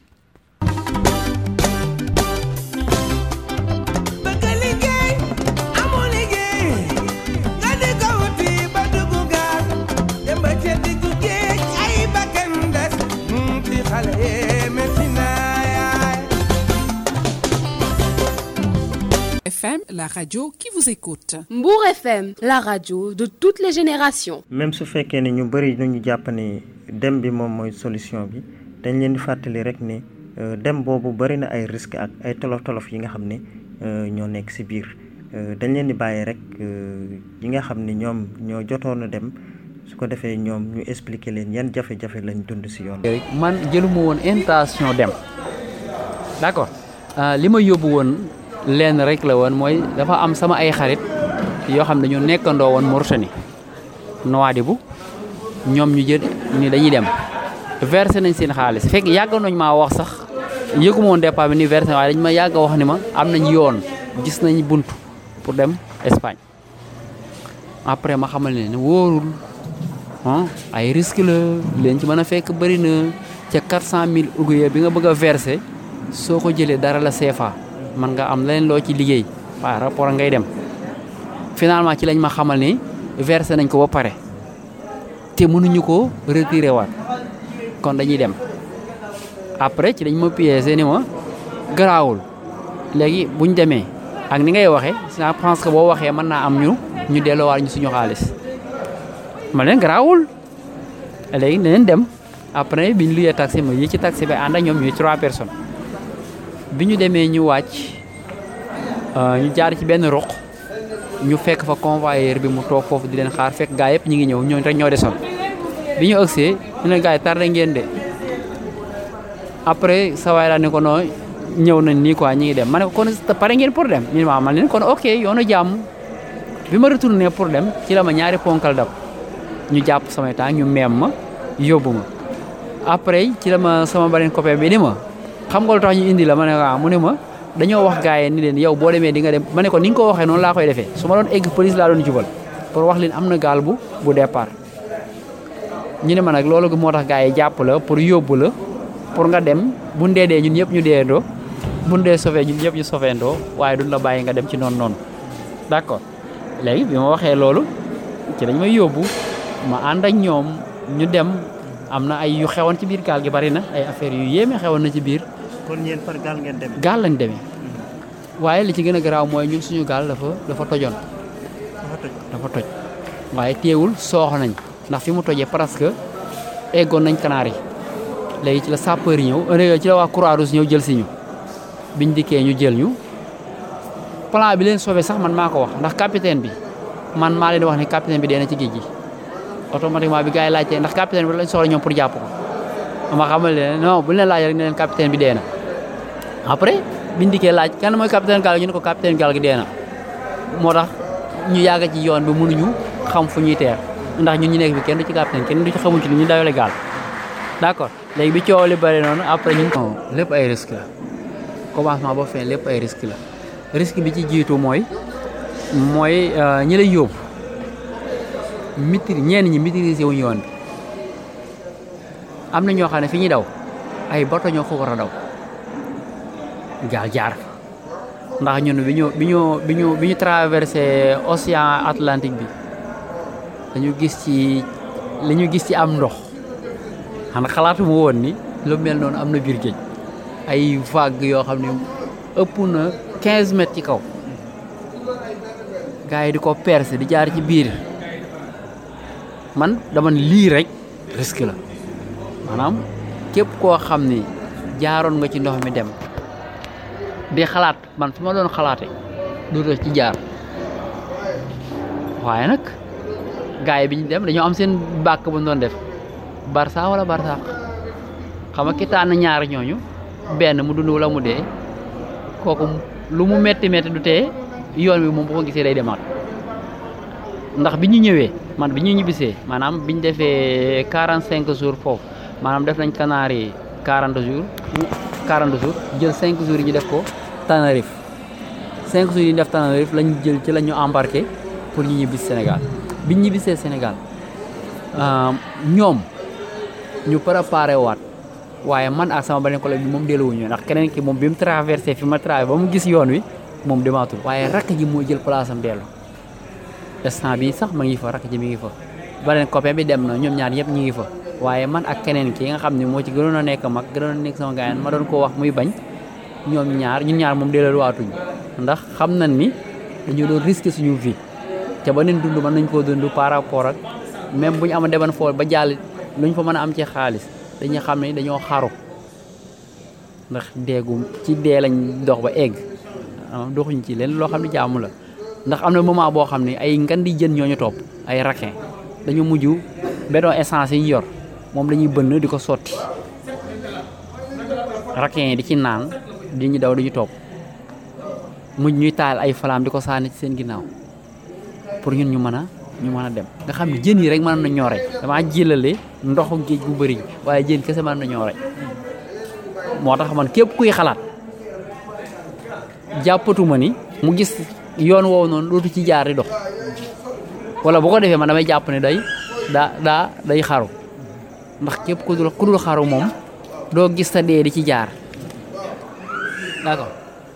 bëgg liggéey amoo liggéey nga di ko wuti ba dugg gaal dem ba ca diggu géej ay bakkan des ci xale yee metti naa yaay FM, la radio qui vous écoute. Mbour FM, la radio de toutes les générations. même su fekkee ne ñu bëri nañu jàpp ne dem bi moom mooy solution bi dañ leen di fàttali rek ne euh, dem boobu bëri na ay risques ak ay tolof tolof yi nga xam ne euh, ñoo nekk ci biir Euh, dañ leen di bàyyi rek euh, yi nga xam ne ñoom ñoo jotoon a dem su ko defee ñoom ñu expliquer leen yan jafe-jafe lañ dund ci yoon rek man jëluma woon intention dem d'accord li ma yóbbu woon lenn rek la woon mooy dafa am sama ay xarit yoo xam ne ñu nekkandoo woon Mauritanie Nouadhibou ñoom ñu jël ni dañuy dem versé nañ seen xaalis fekk yàgg nañ maa wax sax yëguma woon départ bi ni versé waaye dañ ma yàgg a wax ni ma am nañ yoon gis nañ bunt pour dem Espagne après ma xamal ne wóorul ah ay risque la leen ci mën a fekk bëri na ca 400000 ouguiya bi nga bëgg a versé soo ko jëlee dara la CFA man nga am leneen loo ci liggéey par rapport ngay dem finalement ci lañ ma xamal ni versé nañ ko ba pare te mënuñu ko retiré waat kon dañuy dem après ci dañ ma piégé ni ma garaawul léegi buñ demee ak ni ngay waxee je pense que boo waxee mën naa am ñu ñu delloowaat ñu suñu xaalis ma leen garaawul léegi dinañ dem après bi ñu luyee taxi ma yi ci taxi bi ànd ak ñoom ñuy trois personnes bi ñu demee ñu wàcc ñu jaar ci benn roq ñu fekk fa convoyeur bi mu toog foofu di leen xaar fekk gaa yëpp ñu ngi ñëw ñooñu rek ñoo desoon bi ñu ëgsee ñu ne gaa yi tardé ngeen de après sa waay laa ne ko noo ñëw nañ nii quoi ñi ngi dem ma ne ko kon pare ngeen pour dem ñu ne waaw man leen kon ok yoonu jàmm bi ma retourné pour dem ci la ma ñaari ponkal dab ñu jàpp samay temps ñu meem ma yóbbu ma après ci la ma sama beneen copain bi ni ma xam nga lu tax ñu indi la ma ne waaw mu ne ma dañoo wax gars yi ni leen yow boo demee di nga dem ma ne ko ni nga ko waxee noonu laa koy defee su ma doon egg police laa doon jubal pour wax leen am na gaal bu bu départ ñu ne ma nag loolu moo tax gars yi jàpp la pour yóbbu la pour nga dem bu ndee dee ñun ñëpp ñu deendoo bu ndee sauvé ñun ñëpp ñu sauvéndoo waaye duñ la bàyyi nga dem ci noonu noonu d'accord léegi bi ma waxee loolu ci dañ may yóbbu ma ànd ak ñoom ñu dem am na ay yu xewoon ci biir gaal gi bari na ay affaires yu yéeme xewoon na ci biir kon ñeen par gaal ngeen dem gaal lañ demee waaye li ci gën a garaaw mooy ñun suñu gaal dafa dafa tojoon dafa toj dafa toj waaye teewul soox nañ ndax fi mu tojee presque eggoon nañ Canaries léegi ci la sapeur yi ñëw ci la waa Croix-Rouge ñëw jël si ñu biñ dikkee ñu jël ñu plan bi leen sauvé sax man maa ko wax ndax capitaine bi man maa leen wax ne capitaine bi dee na ci géej gi automatiquement bi gars yi laajtee ndax capitaine bi lañ soxla ñoom pour jàpp ko ma xamal leen non bu ñu leen laajee rek ne leen capitaine bi dee na après biñ dikkee laaj kan mooy capitaine gaal gi ñu ne ko capitaine gaal gi dee na moo tax ñu yàgg ci yoon bi mënuñu xam fu ñuy teer ndax ñun ñu nekk bi kenn du ci capitaine kenn du ci xamuñ ci ni ñu dawale gaal d'accord léegi bi coow li bëri noonu après ñun lépp ay risque la commencement ba fin lépp ay risque la risque bi ci jiitu mooy mooy ñi lay yóbbu maîtrise ñenn ñi maîtriser wuñu yoon bi am na ñoo xam ne fi ñuy daw ay bato ñoo ko war a daw gaal jaar ndax ñun bi ñu bi ñu bi ñu bi ñu traversé océan Atlantique bi dañu gis ci li ñu gis ci am ndox xanaa xalaatuma woon ni lu mel noonu am na biir géej ay vague yoo xam ne ëpp na 15 mètres ci kaw gars yi di ko percer di jaar ci biir man dama ne lii rek risque la maanaam képp koo xam ni jaaroon nga ci ndox mi dem di xalaat man fi ma doon xalaate du ci jaar waaye nag gars yi bi ñu dem dañoo am seen bàkk bu ñu doon def barça wala barsaq xam nga ki tànn ñaar ñooñu benn mu dund wala mu dee kooku lu mu metti metti du tee yoon wi moom bu ko gisee day demaat ndax bi ñu ñëwee man bi ñu ñibbisee maanaam bi ñu defee quarante cinq jours foofu maanaam def nañ Canaries quarante jours quarante jours jël cinq jours yi ñu def ko Tenerife cinq jours yi ñu def Tenerife lañ jël ci la ñu embarqué pour ñu ñibbis Sénégal bi ñu ñibbisee Sénégal ñoom ñu préparé waat waaye man ak sama beneen collègue bi moom delluwuñu ndax keneen ki moom bi mu traversé fi ma traversé ba mu gis yoon wi moom demaatul waaye rakk ji moo jël place am dellu instant bi sax ma ngi fa rakk ji mi ngi fa beneen copain bi dem na ñoom ñaar ñëpp ñu ngi fa waaye man ak keneen ki nga xam ne moo ci gënoon a nekk mag gënoon a nekk sama gaayan ma doon ko wax muy bañ ñoom ñaar ñun ñaar moom delluwaatuñ ndax xam nañ ni dañu doon risqué suñu vie te ba neen dund mën nañ koo dund par rapport ak même bu ñu ama deman fool ba jàll luñ fa mën a am ci xaalis dañuy xam ne dañoo xaru ndax deegu ci dee lañ dox ba egg doxuñ ci leen loo xam ne jaamu la ndax am na moment boo xam ne ay ngan di jën ñooñu topp ay raquin dañu mujj béton essence yi ñu yor moom la ñuy bënn di ko sotti raquin yi di ci naan di ñu daw di ñu topp mujj ñuy taal ay falaam di ko sànni ci seen ginnaaw pour ñun ñu mën a ñu mën a dem nga xam ne jën yi rek mën na ñoo rey damaa jëlale ndoxu géej gu bëri waaye jën kese mën na ñoo rey moo tax man képp kuy xalaat jàppatuma ni mu gis yoon woowu noonu dootu ci jaar di dox wala bu ko defee man damay jàpp ne day daa daa day xaru ndax képp ku dul ku dul xaru moom doo gis sa dee di ci jaar d'accord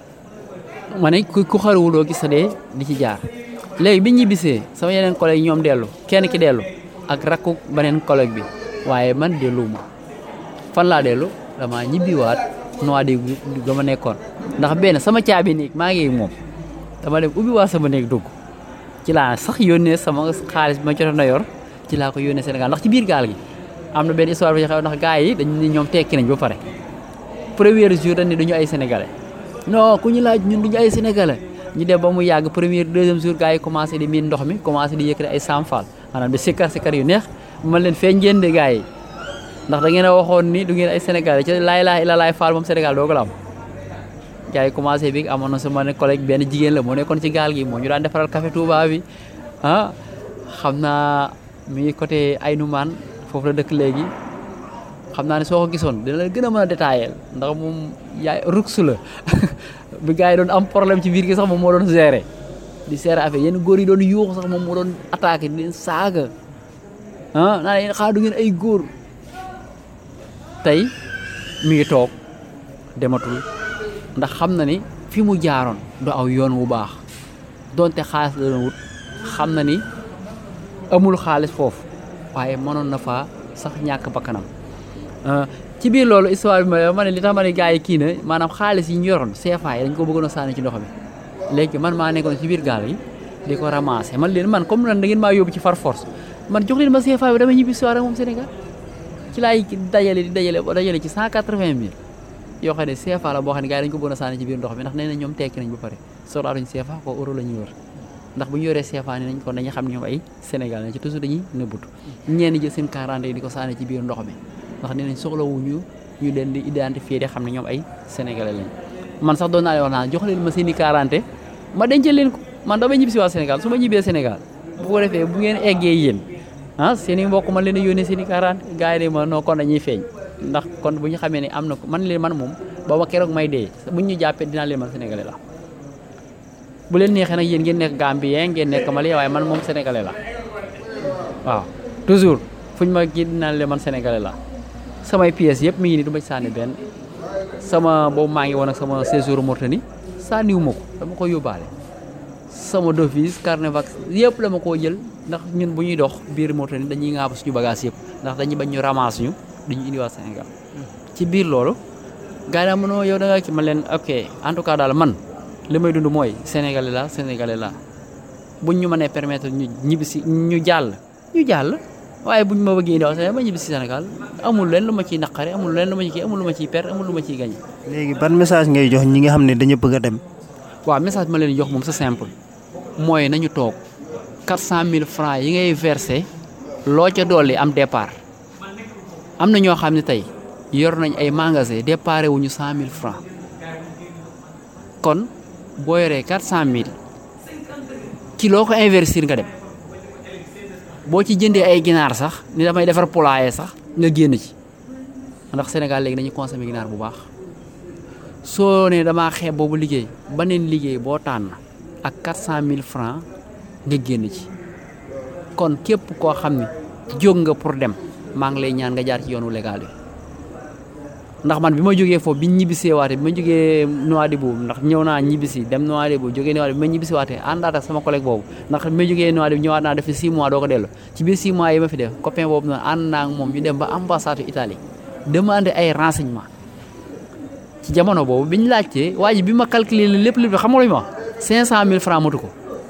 ma ne ku ku xaruwul doo gis sa dee di ci jaar léegi bi ñibbisee sama yeneen collègue ñoom dellu kenn ki dellu ak rakku beneen collègue bi waaye man delluwuma fan laa dellu dama ñibbiwaat noa di ga ma nekkoon ndax benn sama caabi néeg maa ngi moom dama dem ubbiwaat sama néeg dugg ci laa sax yónnee sama xaalis bi ma jotoon na yor ci laa ko yónnee Sénégal ndax ci biir gaal gi am na benn histoire bi xew ndax gars yi dañu ne ñoom tekki nañ ba pare premier jour dañ ne duñu ay sénégalais non ku ñu laaj ñun duñu ay sénégalais ñu dem ba mu yàgg premier deuxième jour gars yi commencé di miin ndox mi commencé di yëkkati ay samfal maanaam di sikkar sikkar yu neex man leen feeñ ngeen de gars yi ndax da ngeen a waxoon ni du ngeen ay sénégalais ci laay laay ila laay faal moom sénégal doo ko la am gars yi commencé bi amoon na sama ne collègue benn jigéen la moo nekkoon ci gaal gi moo ñu daan defaral café Touba bi ah xam naa mi ngi côté Aynoumane foofu la dëkk léegi xam naa ne soo ko gisoon dina la gën a mën a détaillé ndax moom yaay ruksu la bi gars yi doon am problème ci biir gi sax moom moo doon gérer di gérer affaire yenn góor yi doon yuuxu sax moom moo doon attaqué di leen saaga ah naa leen xaa du ngeen ay góor tey mi ngi toog dematul ndax xam na ni fi mu jaaroon du aw yoon wu baax donte xaalis la doon wut xam na ni amul xaalis foofu waaye mënoon na faa sax ñàkk bakkanam ci biir loolu histoire bi ma ma ne li tax ma ne gars yi kii na maanaam xaalis yi ñu yoroon CFA yi dañ ko bëggoon a sànni ci ndox mi léegi man maa nekkoon ci biir gaal gi di ko ramasser man leen man comme nan da ngeen maa yóbbu ci far force man jox leen ma CFA bi dama ñibbi soir ak moom Sénégal ci laay dajale di dajale ba dajale ci cent quatre-vingt mille yoo xam ne CFA la boo xam ne gars yi dañ ko bëggoon a sànni ci biir ndox mi ndax nee na ñoom tekki nañ ba pare soxlaatuñ CFA ko euro la ñuy wër ndax bu ñu yoree CFA ne nañ kon dañuy xam ne ñoom ay Sénégal lañ ci toujours dañuy nëbbutu ñenn jël seen quarante yi di ko sànni ci biir ndox mi ndax nee nañ soxlawuñu ñu leen di identifier di xam ne ñoom ay sénégalais lañ man sax doon naa leen wax naa jox leen ma seen i quarante ma dencal leen ko man damay ñibbi si waa Sénégal su ma ñibbee Sénégal bu ko defee bu ngeen eggee yéen ah seen i mbokk man leen di yónnee seen i quarante gars yi de ma non kon dañuy feeñ ndax kon bu ñu xamee ne am na ko man leen man moom ba ma keroog may dee bu ñu jàppee dinaa leen man sénégalais la bu leen neexee nag yéen ngeen nekk Gambien ngeen nekk Mali waaye man moom sénégalais la waaw toujours fu ñu ma kii dinaa leen man sénégalais la samay pièces yëpp mi ngi nii du ma ci sànni benn sama boobu maa ngi woon ak sama séjour Mauritanie sànniwu ma ko dama ko yóbbaale sama devise carnet yëpp la ma koo jël ndax ñun bu ñuy dox biir Mauritanie dañuy ŋaab suñu bagage yëpp ndax dañuy bañ ñu ramasse ñu dañuy indiwaat Sénégal ci biir loolu gars yi daa mënoo yow da nga ci ma leen ok en tout cas daal man li may dund mooy sénégalais la sénégalais la buñ ñu mënee permettre ñu ñibbi si ñu jàll ñu jàll waaye buñ ma bëggee indiwaat Sénégal ba ñibbi si Sénégal amul leen lu ma ciy naqare amul leen lu ma ciy amul lu ma ciy perte amul lu ma ciy gañe léegi ban message ngay jox ñi nga xam ne dañu bëgg a dem. waaw message bi ma leen jox moom c'est simple mooy nañu toog 400000 francs yi ngay versé loo ca dolli am départ am na ñoo xam ne tey yor nañ ay magasin déparé wuñu 100000 francs kon boo yoree 400000 ci loo ko investir nga dem boo ci jëndee ay ginaar sax ni damay defar poulailler sax nga génn ci ndax Sénégal léegi dañuy consommer ginaar bu baax soo ne damaa xeeb boobu liggéey beneen liggéey boo tànn ak 400000 francs nga génn ci kon képp koo xam ne jóg nga pour dem maa ngi lay ñaan nga jaar ci yoonu légal bi ndax man bi ma jógee foofu bi ñibbisee waate bi ma jógee Nouadhibou ndax ñëw naa ñibbisi dem Nouadhibou jógee Nouadhibou bi ma ñibbisi waatee àndaat ak sama collègue boobu ndax bi ma jógee Nouadhibou ñëwaat naa def fi 6 mois doo ko dellu ci biir 6 mois yi ma fi def copain boobu noonu ànd naa ak moom ñu dem ba ambassade Italie demandé ay renseignements ci jamono boobu bi ñu laajtee waa ji bi ma calculé lépp lépp xam nga lu ñu ma wax 500000 francs matu ko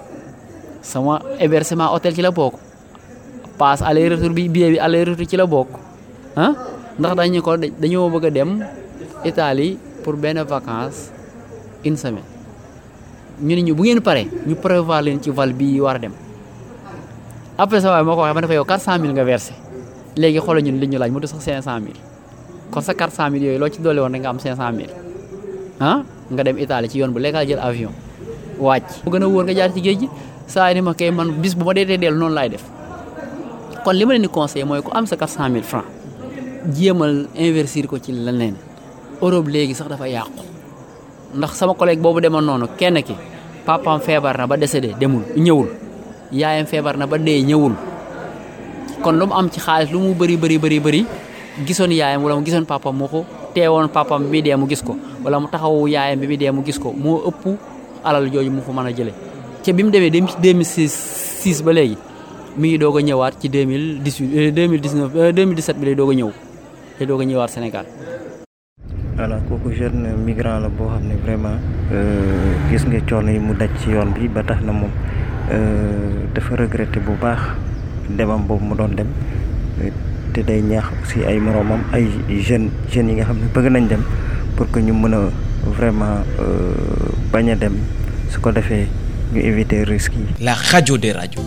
sama hébergement hôtel ci la bokk passe aller retour bi billet bi aller retour ci la bokk ah ndax dañu ko dañoo bëgg a dem Italie pour benn vacance une semaine ñu ne ñu bu ngeen pare ñu prévoir leen ci vol bi war a dem après ça waaye moo ko waxee ma ne ko yow 400000 nga versé léegi xoolal ñun li ñu laaj mu des sax 500000 kon sa 400000 yooyu loo ci dolli woon rek nga am 500000 ah nga dem Italie ci yoon bu légal jël avion wàcc. bu gën a wóor nga jaar ci géej gi saa yi ni ma kay man bis bu ma dee dellu noonu laay def kon li ma leen di conseillé mooy ku am sa 400000 francs jéemal investir ko ci leneen Europe léegi sax dafa yàqu ndax sama collègue boobu demoon noonu kenn ki papaam feebar na ba décédé demul ñëwul yaayam feebar na ba dee ñëwul kon lu mu am ci xaalis lu mu bëri bëri bëri bëri gisoon yaayam wala mu gisoon papaam moo ko teewoon papaam bi muy dee mu gis ko wala mu taxawu yaayam bi muy dee mu gis ko moo ëpp alal jooju mu fa mën a jëlee ca bi mu demee dem ci 2006 ba léegi mi ngi doog a ñëwaat ci 2018 2019 2017 bi lay doog a ñëw lay doog a ñëwaat Sénégal. voilà kooku jeune migrant la boo xam ne vraiment gis nga coono yi mu daj ci yoon bi ba tax na moom dafa regretté bu baax demam boobu mu doon dem te day ñaax aussi ay moroomam ay jeunes jeunes yi nga xam ne bëgg nañ dem pour que ñu mën a vraiment bañ a dem su ko defee ñu éviter risques yi. La radio des radios.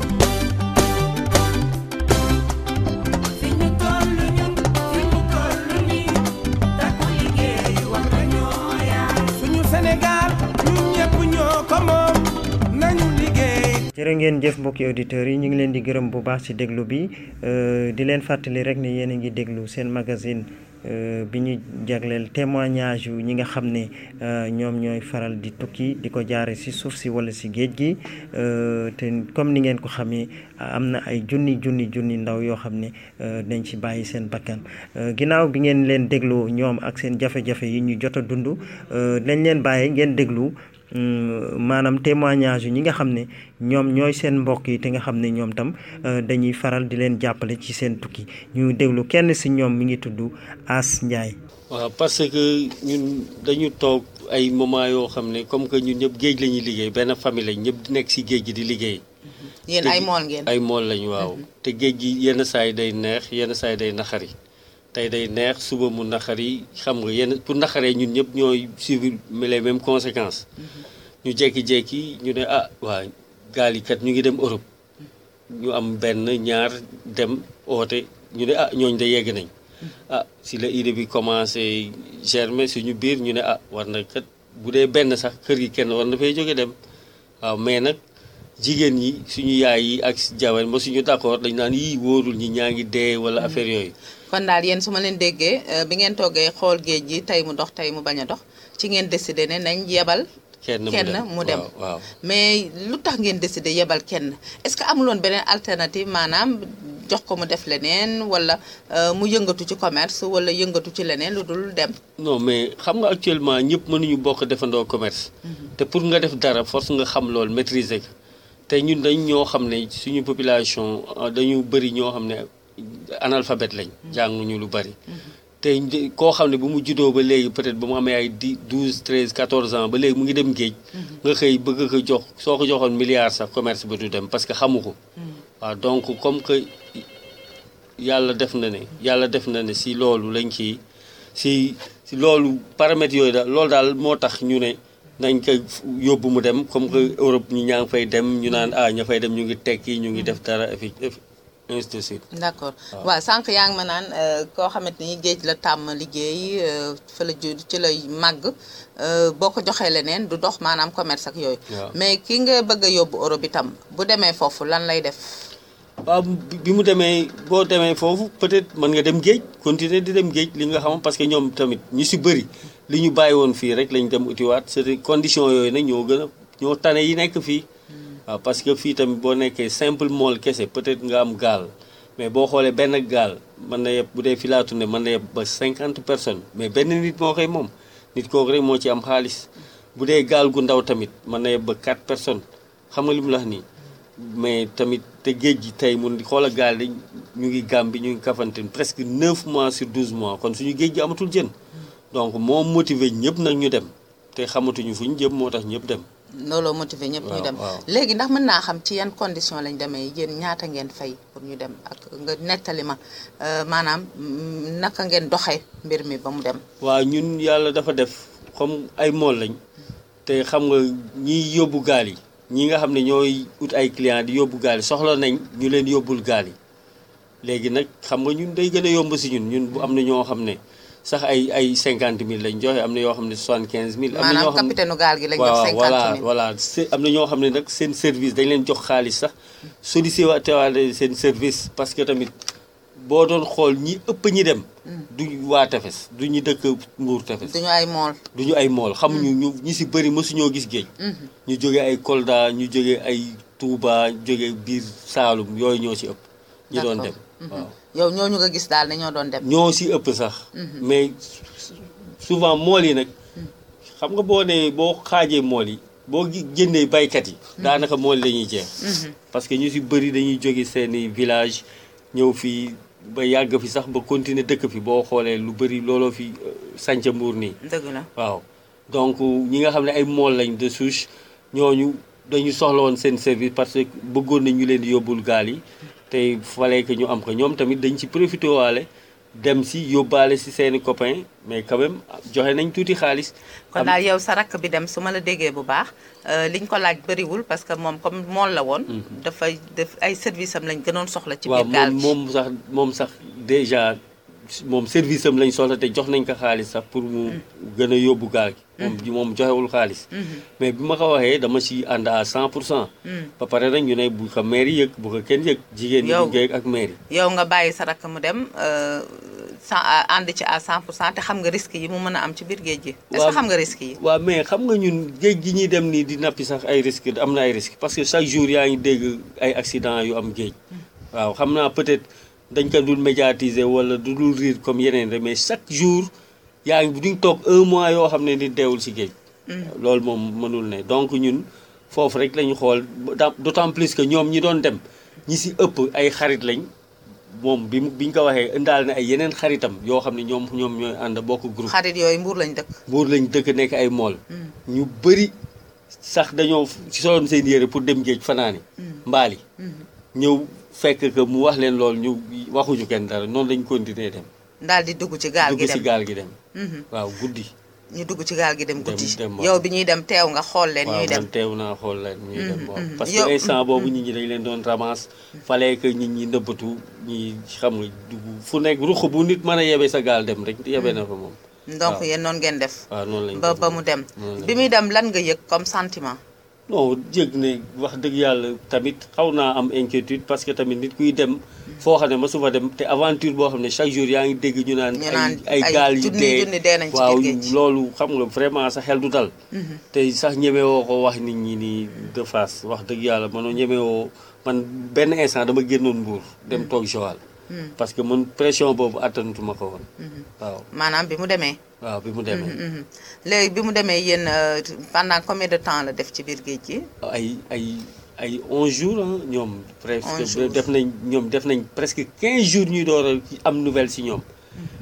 suñu Sénégal ñun ñëpp ñoo ko moom nañu liggéey. jërë ngeen jëf mbokki auditeurs yi ñu ngi leen di gërëm bu baax ci déglu bi di leen fàttali rek ne yéen a ngi déglu seen magazine bi ñu jagleel témoignage yu ñi nga xam ne ñoom ñooy faral di tukki di ko jaare ci suuf si walla ci géej gi te comme ni ngeen ko xamee am na ay junni junni junni ndaw yoo xam ne dañ ci bàyyi seen bakkan ginnaaw bi ngeen leen déglu ñoom ak seen jafe-jafe yi ñu jot a dund dañ leen bàyyi ngeen déglu maanaam témoignage yu ñi nga xam ne ñoom ñooy seen mbokk yi te nga xam ne ñoom tam dañuy faral di leen jàppale ci seen tukki ñu déglu kenn si ñoom mi ngi tudd As Ndiaye. waaw parce que ñun dañu toog ay moment yoo xam ne comme que ñun ñëpp géej la ñuy liggéey benn famille lañ ñëpp di nekk si géej gi di liggéey. yéen ay mool ngeen. ay mool lañ waaw. te géej gi yenn saa yi day neex yenn saa yi day naxari. tey day neex suba mu naqari xam nga yenn pour naqaree ñun ñëpp ñooy suivre les mêmes conséquences ñu jékki-jékki ñu ne ah waa gaal yi kat ñu ngi dem Europe ñu am benn ñaar dem oote ñu ne ah ñooñ de yegg nañ ah si la idée bi commencé germer suñu biir ñu ne ah war na kat bu dee benn sax kër gi kenn war na fay jóge dem waaw mais nag jigéen ñi suñu yaay yi ak jabar ba suñu d'accord dañ naan yii wóorul ñi ñaa ngi dee wala affaire yooyu kon daal yéen su ma leen déggee bi ngeen toggee xool géej gi tey mu dox tey mu bañ a dox ci ngeen décidé ne nañ yebal kenn mu dem waaw mais lu tax ngeen décidé yebal kenn est-ce que amuloon beneen alternative maanaam jox ko mu def leneen wala mu yëngatu ci commerce wala yëngatu ci leneen lu dul dem non mais xam nga actuellement ñëpp mënuñu bokk defandoo commerce te pour nga def dara force nga xam loolu maîtriser ko te ñun dañ ñoo xam ne suñu population dañu bëri ñoo xam ne analphabète lañ jànguñu lu bari te koo xam ne bu mu juddoo ba léegi peut-être ba mu amee ay dix douze treize quatorze ans ba léegi mu ngi dem géej nga xëy bëgg ko jox soo ko joxoon milliard sax commerce ba du dem parce que xamu ko waaw donc comme que yàlla def na ne yàlla def na ne si loolu lañ ci si si loolu paramètres yooyu daal loolu daal moo tax ñu ne nañ ko yóbbu mu dem comme que Europe ñi ñaa ngi fay dem ñu naan ah ña fay dem ñu ngi tekki ñu ngi def dara et puis ainsi de suite. d'accord waaw sànq yaa ngi ma naan koo xamante ni géej la tàmm liggéey fa la ju ci lay màgg boo ko joxee leneen du dox maanaam commerce ak yooyu. mais ki nga bëgg a yóbbu Europe itam bu demee foofu lan lay def. waaw bi mu demee boo demee foofu peut-être mën nga dem géej continuer di dem géej li nga xam parce que ñoom tamit ñu si bëri li ñu bàyyi woon fii rek lañ dem utiwaat c'est conditions yooyu nag ñoo gën a ñoo tane yi nekk fii. waaw parce que fii tamit boo nekkee simple mool kese peut-être nga am gaal mais boo xoolee benn gaal mën na yeb bu dee fi laa tourné mën na yeb ba cinquante personnes mais benn nit moo koy moom nit kooku rek moo ci am xaalis bu dee gaal gu ndaw tamit mën na yeb ba quatre personnes xam nga li mu la wax nii mais tamit te géej gi tey mun xoola gaal yi ñu ngi Gambie ñu ngi Kafountine presque 9 mois sur 12 mois kon suñu géej gi amatul jën donc moo motivé ñëpp nag ñu dem te xamatuñu fu ñu jëm moo tax ñëpp dem looloo motivé ñëpp ñu dem léegi ndax mën naa xam ci yan condition lañ demee yéen ñaata ngeen fay pour ñu dem ak nga nettali ma maanaam naka ngeen doxee mbir mi ba mu dem waaw ñun yàlla dafa def comme ay mool lañ te xam nga ñiy yóbbu gaal yi ñi nga xam ne ñooy ut ay client di yóbbu gaal yi soxla nañ ñu leen yóbbul gaal yi léegi nag xam nga ñun day gën a yomb si ñun ñun bu am na ñoo xam ne sax ay ay cinquante mille lañ joxe am na yoo xam ne soixante quinze mille. am na ñoo xam maanaam capitaine gaal gi lañ jox cinquante mille voilà voilà am na ñoo xam ne nag seen service dañ leen jox xaalis sax sollicité waale seen service parce que tamit boo doon xool ñi ëpp ñi dem. du waa tefes du ñu dëkk Mbuur tefes. duñu ay mool. duñu ay mool xamuñu ñu ñi si bëri mësuñoo gis géej. ñu jógee ay Kolda ñu jógee ay Touba jógee biir Saalum yooyu ñoo si ëpp. ñi doon dem waaw. yow ñooñu nga gis daal ne ñoo doon dem. ñoo si ëpp sax. mais souvent mool yi nag xam nga boo nee boo xaajee mool yi boo jëndee baykat yi. daanaka mool la ñuy jeex. parce que ñu si bëri dañuy jóge seeni village ñëw fii ba yàgg fi sax ba continuer dëkk fi boo xoolee lu bëri looloo fi sànca mbuur nii. dëgg la waaw donc ñi nga xam ne ay mool lañ de souche ñooñu dañu soxla woon seen service parce que bëggoon nañ ñu leen di yóbbul gaal yi. te fallait que ñu am ko ñoom tamit dañ ci profité waale dem si yóbbaale si seeni copains mais quand même joxe nañ tuuti xaalis. kon daal yow sa rakk bi dem su ma la déggee bu baax liñ ko laaj bëriwul parce que moom comme mool la woon. dafay def ay service am lañ gënoon soxla. ci biir gaal waaw moom sax moom sax déjà moom service am lañ soxla te jox nañ ko xaalis sax pour mu gën a yóbbu gaal gi. moom moom joxewul xaalis. mais bi ma ko waxee dama ci ànd à 100 pour cent. ba pare nag ñu ne bu ko maire yëg bu ko kenn yëg. jigéen ñi liggéey ak maire yi. yow nga bàyyi sa rakk mu dem sa ànd ci à 100 pour cent te xam nga risque yi mu mën a am ci biir géej gi. est-ce que xam nga risque yi. waaw mais xam nga ñun géej gi ñuy dem nii di nappi sax ay risque am na ay risque parce que chaque jour yaa ngi dégg ay accident yu am géej. waaw xam naa peut-être dañ ko dul médiatiser wala du dul riir comme yeneen rek mais chaque jour. yaa ngi duñ toog un mois yoo xam ne ni deewul ci géej. loolu moom mënul ne donc ñun foofu rek lañu xool d'autant plus que ñoom ñi doon dem ñi ci ëpp ay xarit lañ moom bi bi ñu ko waxee indaal na ay yeneen xaritam yoo xam ne ñoom ñoom ñooy ànd bokk groupe. xarit yooyu mbuur lañ dëkk. mbuur lañ dëkk nekk ay mool. ñu bëri sax dañoo soloon seen yére pour dem géej fanaani mbaali ñëw fekk que mu wax leen loolu ñu waxuñu kenn dara noonu lañ continuer dem. daal di dugg ci gaal gi dem dugg ci gaal gi dem. waaw guddi. ñu dugg ci gaal gi dem guddi. dem yow bi ñuy dem teew nga xool leen. ñuy dem waaw man teew naa xool leen ñuy dem waaw. parce que instant boobu nit ñi dañ leen doon ramasse. fallait que nit ñi nëbbatu ñi xam nga dugg fu nekk ruq bu nit mën a yebe sa gaal dem rek yebe na fa moom. donc yéen noonu ngeen def. waaw noonu lañ ba ba mu dem. bi muy dem lan nga yëg comme sentiment. non yëg ne wax dëgg yàlla tamit xaw naa am inquiétude parce que tamit nit kuy dem foo xam ne ma su fa dem te aventure boo xam ne chaque jour yaa ngi dégg ñu naan ay ay gaal yu dee waaw loolu xam nga vraiment sa xel du dal te sax ñemewoo ko wax nit ñi nii de face wax dëgg yàlla manoo ñemewoo man benn instant dama génnoon Mbuur dem toog Joal parce que man pression boobu attanatuma ko woon waaw maanaam bi mu demee waaw bi mu demee léegi bi mu demee yéen pendant combien de temps la def ci biir géej gi ay ay ay 11 jours ah ñoom. presque def nañ ñoom def nañ presque 15 jours ñuy door a am nouvelle si ñoom.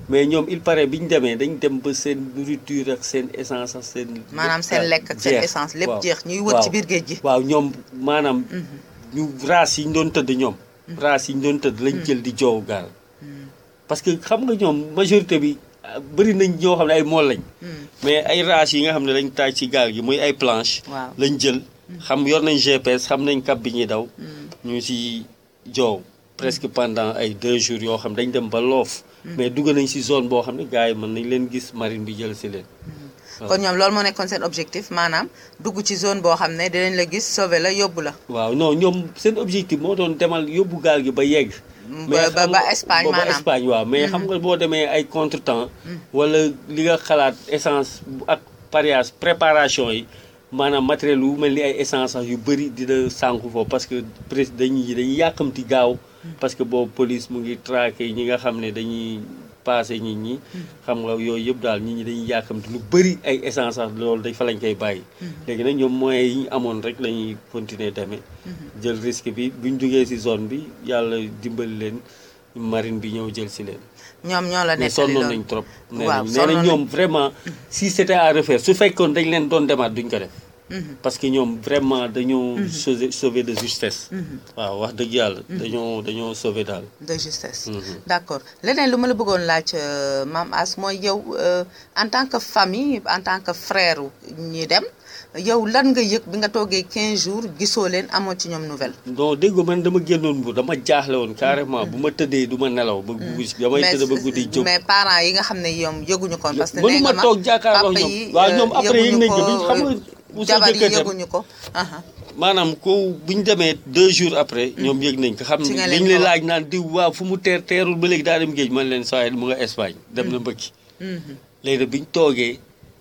mais ñoom il paraît bi ñu demee dañ dem ba seen nourriture ak seen essence ak seen. maanaam seen lekk ak seen essence lépp jeex ñuy wër ci biir géej gi. waaw ñoom maanaam. ñu race yi ñu doon tëdd ñoom. race yi ñu doon tëdd lañ jël di joow gaal. parce que xam nga ñoom majorité bi bëri nañ ñoo xam ne ay mool lañ. mais ay race yi nga xam ne lañ taaj ci gaal gi muy ay planche lañ jël xam yor nañ GPS xam nañ cap bi ñuy daw. ñu si joow presque pendant ay deux jours yoo xam dañ dem ba loof. mais dugg nañ si zone boo xam ne gars yi mën nañ leen gis marine bi jël si leen. kon ñoom loolu moo nekkoon seen objectif maanaam dugg ci zone boo xam ne dinañ la gis sauver la yóbbu la. waaw non ñoom seen objectif moo doon demal yóbbu gaal gi ba yegg. ba ba ba Espagne maanaam ba Espagne waaw mais xam nga boo demee ay contretemps. wala li nga xalaat essence ak pariage préparation yi maanaam matériel yu mel ni ay essence sax yu bëri dina sànku foofu parce que presque dañuy dañuy yàkkamti gaaw. parce que boobu police mu ngi traqué ñi nga xam ne dañuy. passé nit ñi xam nga yooyu yëpp daal nit ñi dañuy yàkkamti lu bëri ay essence sax loolu dañ fa lañ koy bàyyi léegi nag ñoom moyens yi ñu amoon rek la ñuy continuer demee jël risque bi buñ duggee ci zone bi yàlla dimbali leen marine bi ñëw jël ci leen ñoom ñoo la mais nettali sonnoon loolu nañ trop nee waaw nañ nee nañ ñoom vraiment si c'était à refaire su fekkoon dañ leen doon demaat duñ ko def parce que ñoom vraiment dañoo sauver sauver de justesse waaw wax dëgg yàlla dañoo dañoo sauver daal de justesse d'accord leneen lu ma la bëggoon laaj Mame Ass mooy yow en tant que famille en tant que frère ñi dem yow lan nga yëg bi nga toogee 15 jours gisoo leen amoo ci ñoom nouvelle non dégg nga man dama génnoon Mbour dama jaaxle woon carrément bu ma tëddee du ma nelaw ba guddi damay tëdd ba guddi jóg mais parents yi nga xam ne ñoom yëguñu ko parce que nee mënuma nga ma toog jàkkaarloo papa ñoom yi waaw ñoom après yëg nañ ko bi xam nga bu sa jabar yi jëkkër dem yëguñu ko aha maanaam ko bu ñu demee deux jours après ñoom yëg nañ ko xam Ci ne nga leen dañ leen ko wax. laaj naan diw waaw fu mu teer teerul ba léegi daa dem géej man leen saa mu nga Espagne dem na mbëkki léegi nag bi ñu toogee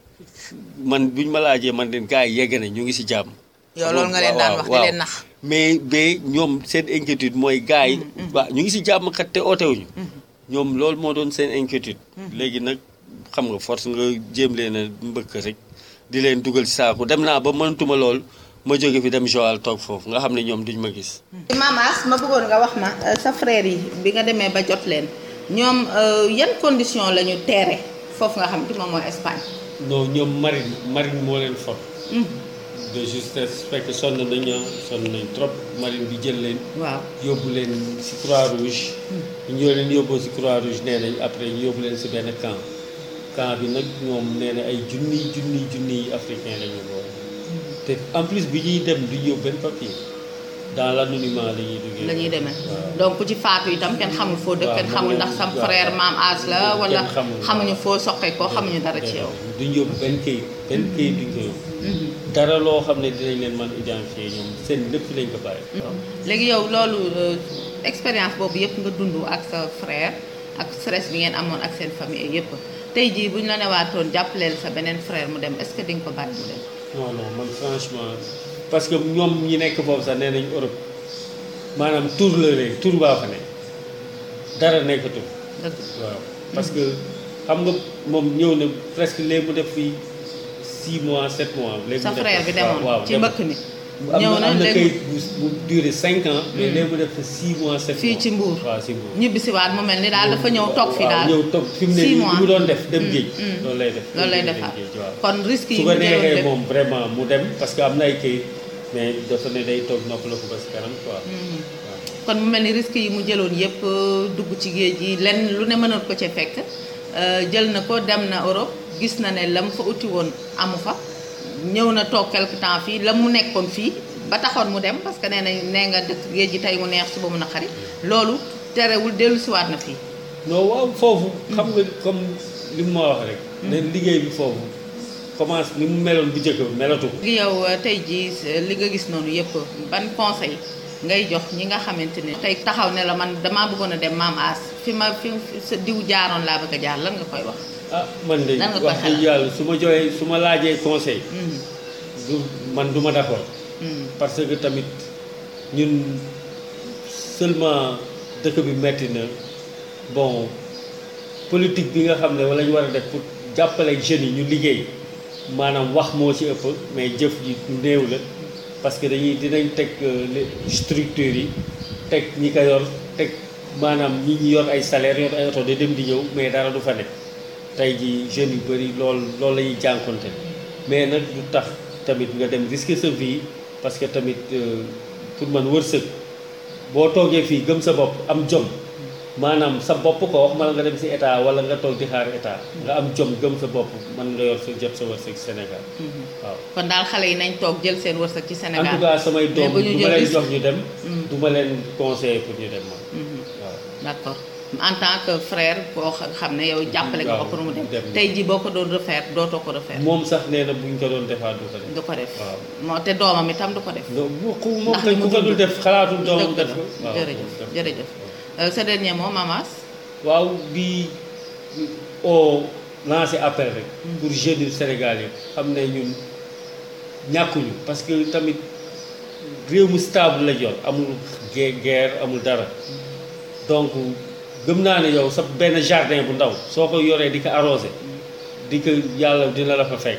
man bu ñu ma laajee man leen gars yi yegg nañ ñu ngi si jàmm yow loolu nga leen daan wax di leen nax mais ba ñoom seen inquiétude mooy gars yi waaw ñu ngi si jàmm kat te ootewuñu ñoom loolu moo doon seen inquiétude léegi nag xam nga force nga jéem leen a mbëkk rek di leen dugal si saako dem naa ba mënatuma lool ma jóge fi dem Joal toog foofu nga xam ne ñoom duñ ma gis Mame Ass ma bëggoon nga wax ma euh, sa frère yi bi nga demee ba jot leen ñoom euh, yan condition la ñu teere foofu nga xam te moom mooy Espagne non ñoom marine marine moo leen for de justesse fekk sonn nañu sonn nañ trop marine bi jël leen waaw yóbbu leen si croix rouge ñoo leen yóbboo si croix rouge nee nañ après ñu yóbbu leen si benn camp camp bi nag ñoom nee na ay junniy junniy junniy africain la ñu boole te en plus bi ñuy dem du yóbbu benn papier dans l'anonymat la ñuy duggee la ñuy demee donc ku ci faatu itam kenn xamul foo dëkk waaw, kenn xamul ndax sa waaw. frère Mame Ass la wala Kenn xamul, waaw. xamuñu foo soqee ko xamuñu dara ci yow duñ yóbbu benn kayit benn kayit duñ ko yóbbu dara loo xam ne dinañ leen mën identifier ñoom seen lépp lañ ko bàyyi léegi yow loolu euh, expérience boobu yëpp nga dund ak sa frère ak stress bi ngeen amoon ak seen famille yëpp tey jii bu ñu la newaatoon jàppaleel sa beneen frère mu dem est-ce que di nga ko bàyyi mu dem non non man franchement parce que ñoom ñi nekk foofu sax nee nañ Europe maanaam tour la léegi tour baa fa ne dara nekkatul dëgg waaw parce que xam nga moom ñëw na presque léegi mu def fii 6 mois 7 mois. léegi sa mu def frère bi waaw, demoon waaw, ci dem- mbëkk mi am ñëw na na am na léegi kayit bu bu duré 5 ans. mais léegi mu def fa 6 mois 7 mois fii ci Mbour waaw si Mbour. ñibbisiwaat mu mel ni daal dafa ñëw toog fi daal waaw ñëw toog fi mu ne six nii li mois. mu doon def dem Mm, géej. mm. loolu lay def loolu lay dem defaat géej, waaw. kon risque yi su mu ko jëloon neexee lépp moom vraiment mu dem parce que am na ay kayit mais dafa ne day toog noppaloo ko ba si kanam quoi. kon mu mel ni risque yi mu jëloon yëpp euh, dugg ci géej gi lenn lu ne mënoon ko ci fekk euh, jël na ko dem na Europe gis na ne la mu fa uti woon amu fa ñëw na toog quelque temps fii la mu nekkoon fii ba taxoon mu dem parce que nee na nee nga dëkk géej gi tey mu neex suba mu naqari loolu terewul dellu siwaat na fii non waaw foofu xam nga comme li mu ma wax rek. ne liggéey bi foofu commence ni mu meloon bu njëkk ba melatu ko. léegi yow euh, tey jii euh, li nga gis noonu yëpp ban conseil ngay jox ñi nga xamante ne tey taxaw ne la man damaa bëggoon a dem Mame Ass fi ma fi sa diw jaaroon laa bëgg a jaar lan nga koy wax ah man de Lan nga koy wax dëgg yàlla su ma joxee su ma laajee conseil. Mhm. du man du ma d'accord. Mhm. parce que tamit ñun seulement dëkk bi metti na bon politique bi nga xam ne wala ñu war a def pour jàppale jeunes yi ñu liggéey maanaam wax moo ci ëpp mais jëf ji néew la parce que dañuy dinañ teg euh, les structures yi teg ñi ko yor teg maanaam ñi ñi yor ay salaire yor ay oto di dem di ñëw mais dara du fa nekk tey ji jeunes yu bëri loolu loolu la ñuy jànkonte mais nag du tax tamit nga dem risquer sa vie parce que tamit pour man wërsëg boo toogee fii gëm sa bopp am jom maanaam sa bopp ko wax ma la nga dem si état wala nga toog di xaar état nga am jom gëm sa bopp mën nga yor sa jot sa wërsëg Sénégal waaw kon daal xale yi nañ toog jël seen wërsëg ci en Sénégal tout cas samay mais doom bu ñu du jël ma leen risque. jox ñu dem Mm. du ma leen conseiller pour ñu dem man waaw d'accord en tant que frère koo xa- xam ne yow jàppale nga ko waaw, pour mu dem dem na. tey ji boo ko doon refaire dootoo ko refaire moom sax nee na buñ ko doon defaat du ko def du ko def waaw moo te doomam itam du ko def moom ndax kay li ku mu ko dul dund. def xalaatul doomam Dëgg def la. ko waaw jërëjëf def ko. jërëjëf Euh, sa dernier mot Mamas waaw di au lancer appel rek pour jeunes yu Sénégal yi xam ne ñun ñàkkuñu parce que tamit réew mu stable la yor amul gue- guerre amul dara donc gëm naa ne yow sa benn jardin bu ndaw soo ko yoree di ko arrosé di ko yàlla dina la fa fekk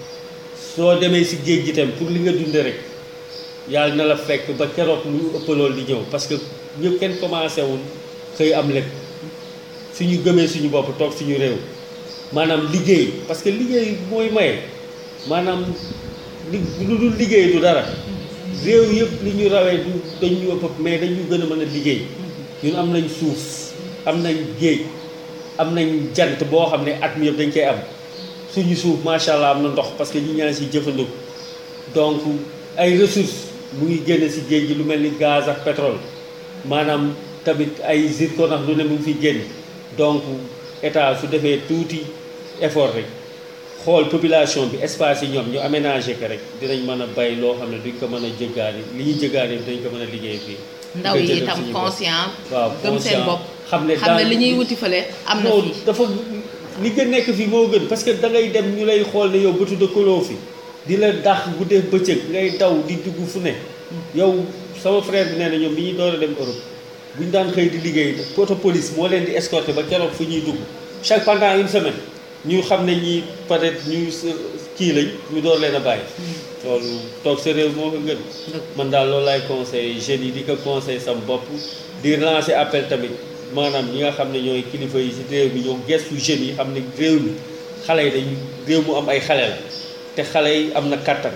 soo demee si géej gi tam pour li nga dunde rek yàlla na la fekk ba keroog lu ëpp loolu di ñëw parce que ñëpp kenn commencé wul xëy am lépp suñu gëmee suñu bopp toog suñu réew maanaam liggéey parce que liggéey mooy maye maanaam li lu dul liggéey du dara réew yëpp li ñu rawee du dañ ñu ëpp mais dañu gën a mën a liggéey ñun am nañ suuf am nañ géej am nañ jant boo xam ne at mi yëpp dañ koy am suñu suuf macha allah am na ndox parce que ñi ñaa si jëfandiku donc ay ressources mu ngi génn si géej gi lu mel ni gaz ak pétrole maanaam tamit ay zircon ak lu ne mu ngi fiy génn donc état su defee tuuti effort rek xool population bi espace yi ñoom ñu aménagé ko rek dinañ mën a bay loo xam ne duñ ko mën a jëggaani li ñuy jëggaani dinañ ko mën a liggéey fii. ndaw di ko yi jëndal itam suñu bopp. conscient waaw gëm seen conscient bopp xam ne xam ne daal- li ñuy wuti fële am na non fii dafa li gën nekk fii moo gën parce que da ngay dem ñu lay xool ne yow bëtu dëkkaloo fi di la dax guddee bëccëg ngay daw di dugg fu ne yow sama frère bi nee na ñoom bi ñuy door a dem Europe bu ñu daan xëy di liggéey poto police moo leen di escorter ba keroog fu ñuy dugg chaque pendant une semaine ñu xam ne ñi peut-être ñu s- kii lañ ñu door leen a bàyyi loolu toog sa réew moo ko gën man daal loolu laay conseillé jeunes yi di ko conseillé sam bopp di lancer appel tamit maanaam ñi nga xam ne ñooy kilifa yi si réew mi ñoo gestu jeunes yi xam ne réew mi xale yi dañu réew mu am ay xale la te xale yi am na kàttan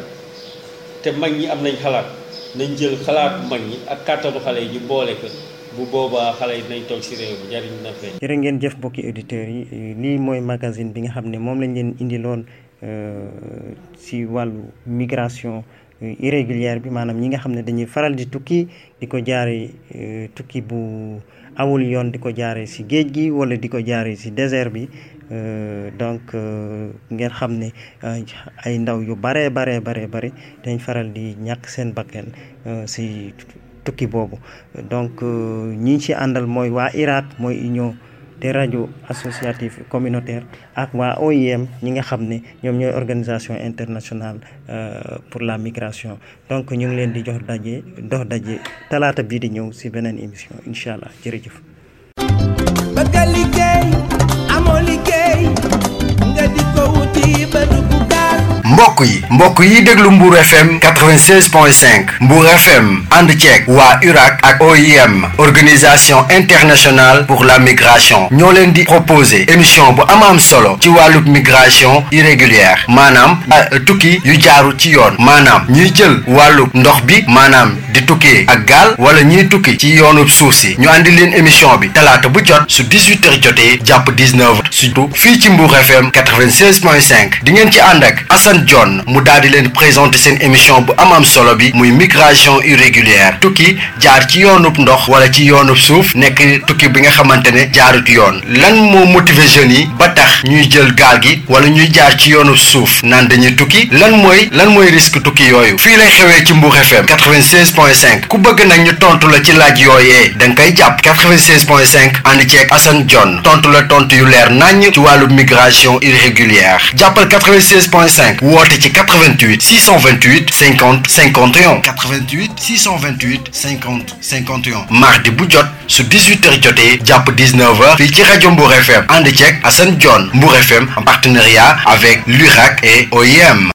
te mag ñi am nañ xalaat nañ jël xalaatu mag ñi ak kàttanu xale yi ñu boole ko bu boobaa xale yi dinañ toog si réew mi njariñ na feeñ jërë ngeen jëf mbokki auditeurs yi lii mooy magazine bi nga xam ne moom lañ leen indiloon euh, si wàllu migration euh, irrégulière bi maanaam ñi nga xam ne dañuy faral di tukki di ko jaare euh, tukki bu awul yoon di ko jaare si géej gi wala di ko jaare si désert bi Euh, donc euh, ngeen xam ne euh, ay ndaw yu baree baree baree bare dañ faral di ñàkk seen bakkan euh, si tukki boobu donc euh, ñi ci àndal mooy waa IRAT mooy union des radios associatives communautaires ak waa OIM ñi nga xam ne ñoom ñooy organisation internationale euh, pour la migration donc ñu ngi leen di jox daje dox daje talaata bii di ñëw si beneen émission incha allah jërëjëf. bëgg a liggéey amoo liggéey nga di ko wuti ba dugg gaal mbokk yi mbokk yi déglu Mbour FM 96.5 Mbour FM ànd ceeg waa URAC ak OIM organisation internationale pour la migration ñoo leen di proposer émission bu am am solo ci wàllub migration irrégulière maanaam ah, tukki yu jaaru ci yoon maanaam ñuy jël wàllub ndox bi maanaam di tukkee ak gaal wala ñuy tukki ci yoonub suuf si ñu andi leen émission bi talaata bu jot su 18h jotee jàpp 19h surtout fii ci Mbour FM 96.5 di ngeen ci ànd ak Assane John mu daal di leen présenter seen émission bu am am solo bi muy migration irrégulière tukki jaar ci yoonub ndox wala ci yoonub suuf nekk tukki bi nga xamante ne jaarut yoon lan moo motiver jeunes yi ba tax ñuy jël gaal gi wala ñuy jaar ci yoonub suuf naan dañuy tukki lan mooy lan mooy risque tukki yooyu fii lay xewee ci Mbour FM 96.5 ku bëgg nag ñu tontu la ci laaj yooyee da nga koy jàpp 96.5 ànd ceeg Assane John tontu la tontu yu leer naññ ci wàllu migration irrégulière jàppal 96.5 woote ci 88 628 50 51 88 628 50 51 mardi bu jot su 18h jotee jàpp 19h fii ci rajo Mbour FM ànd ceeg Assane John Mbour FM en partenariat avec l'URAC et OIM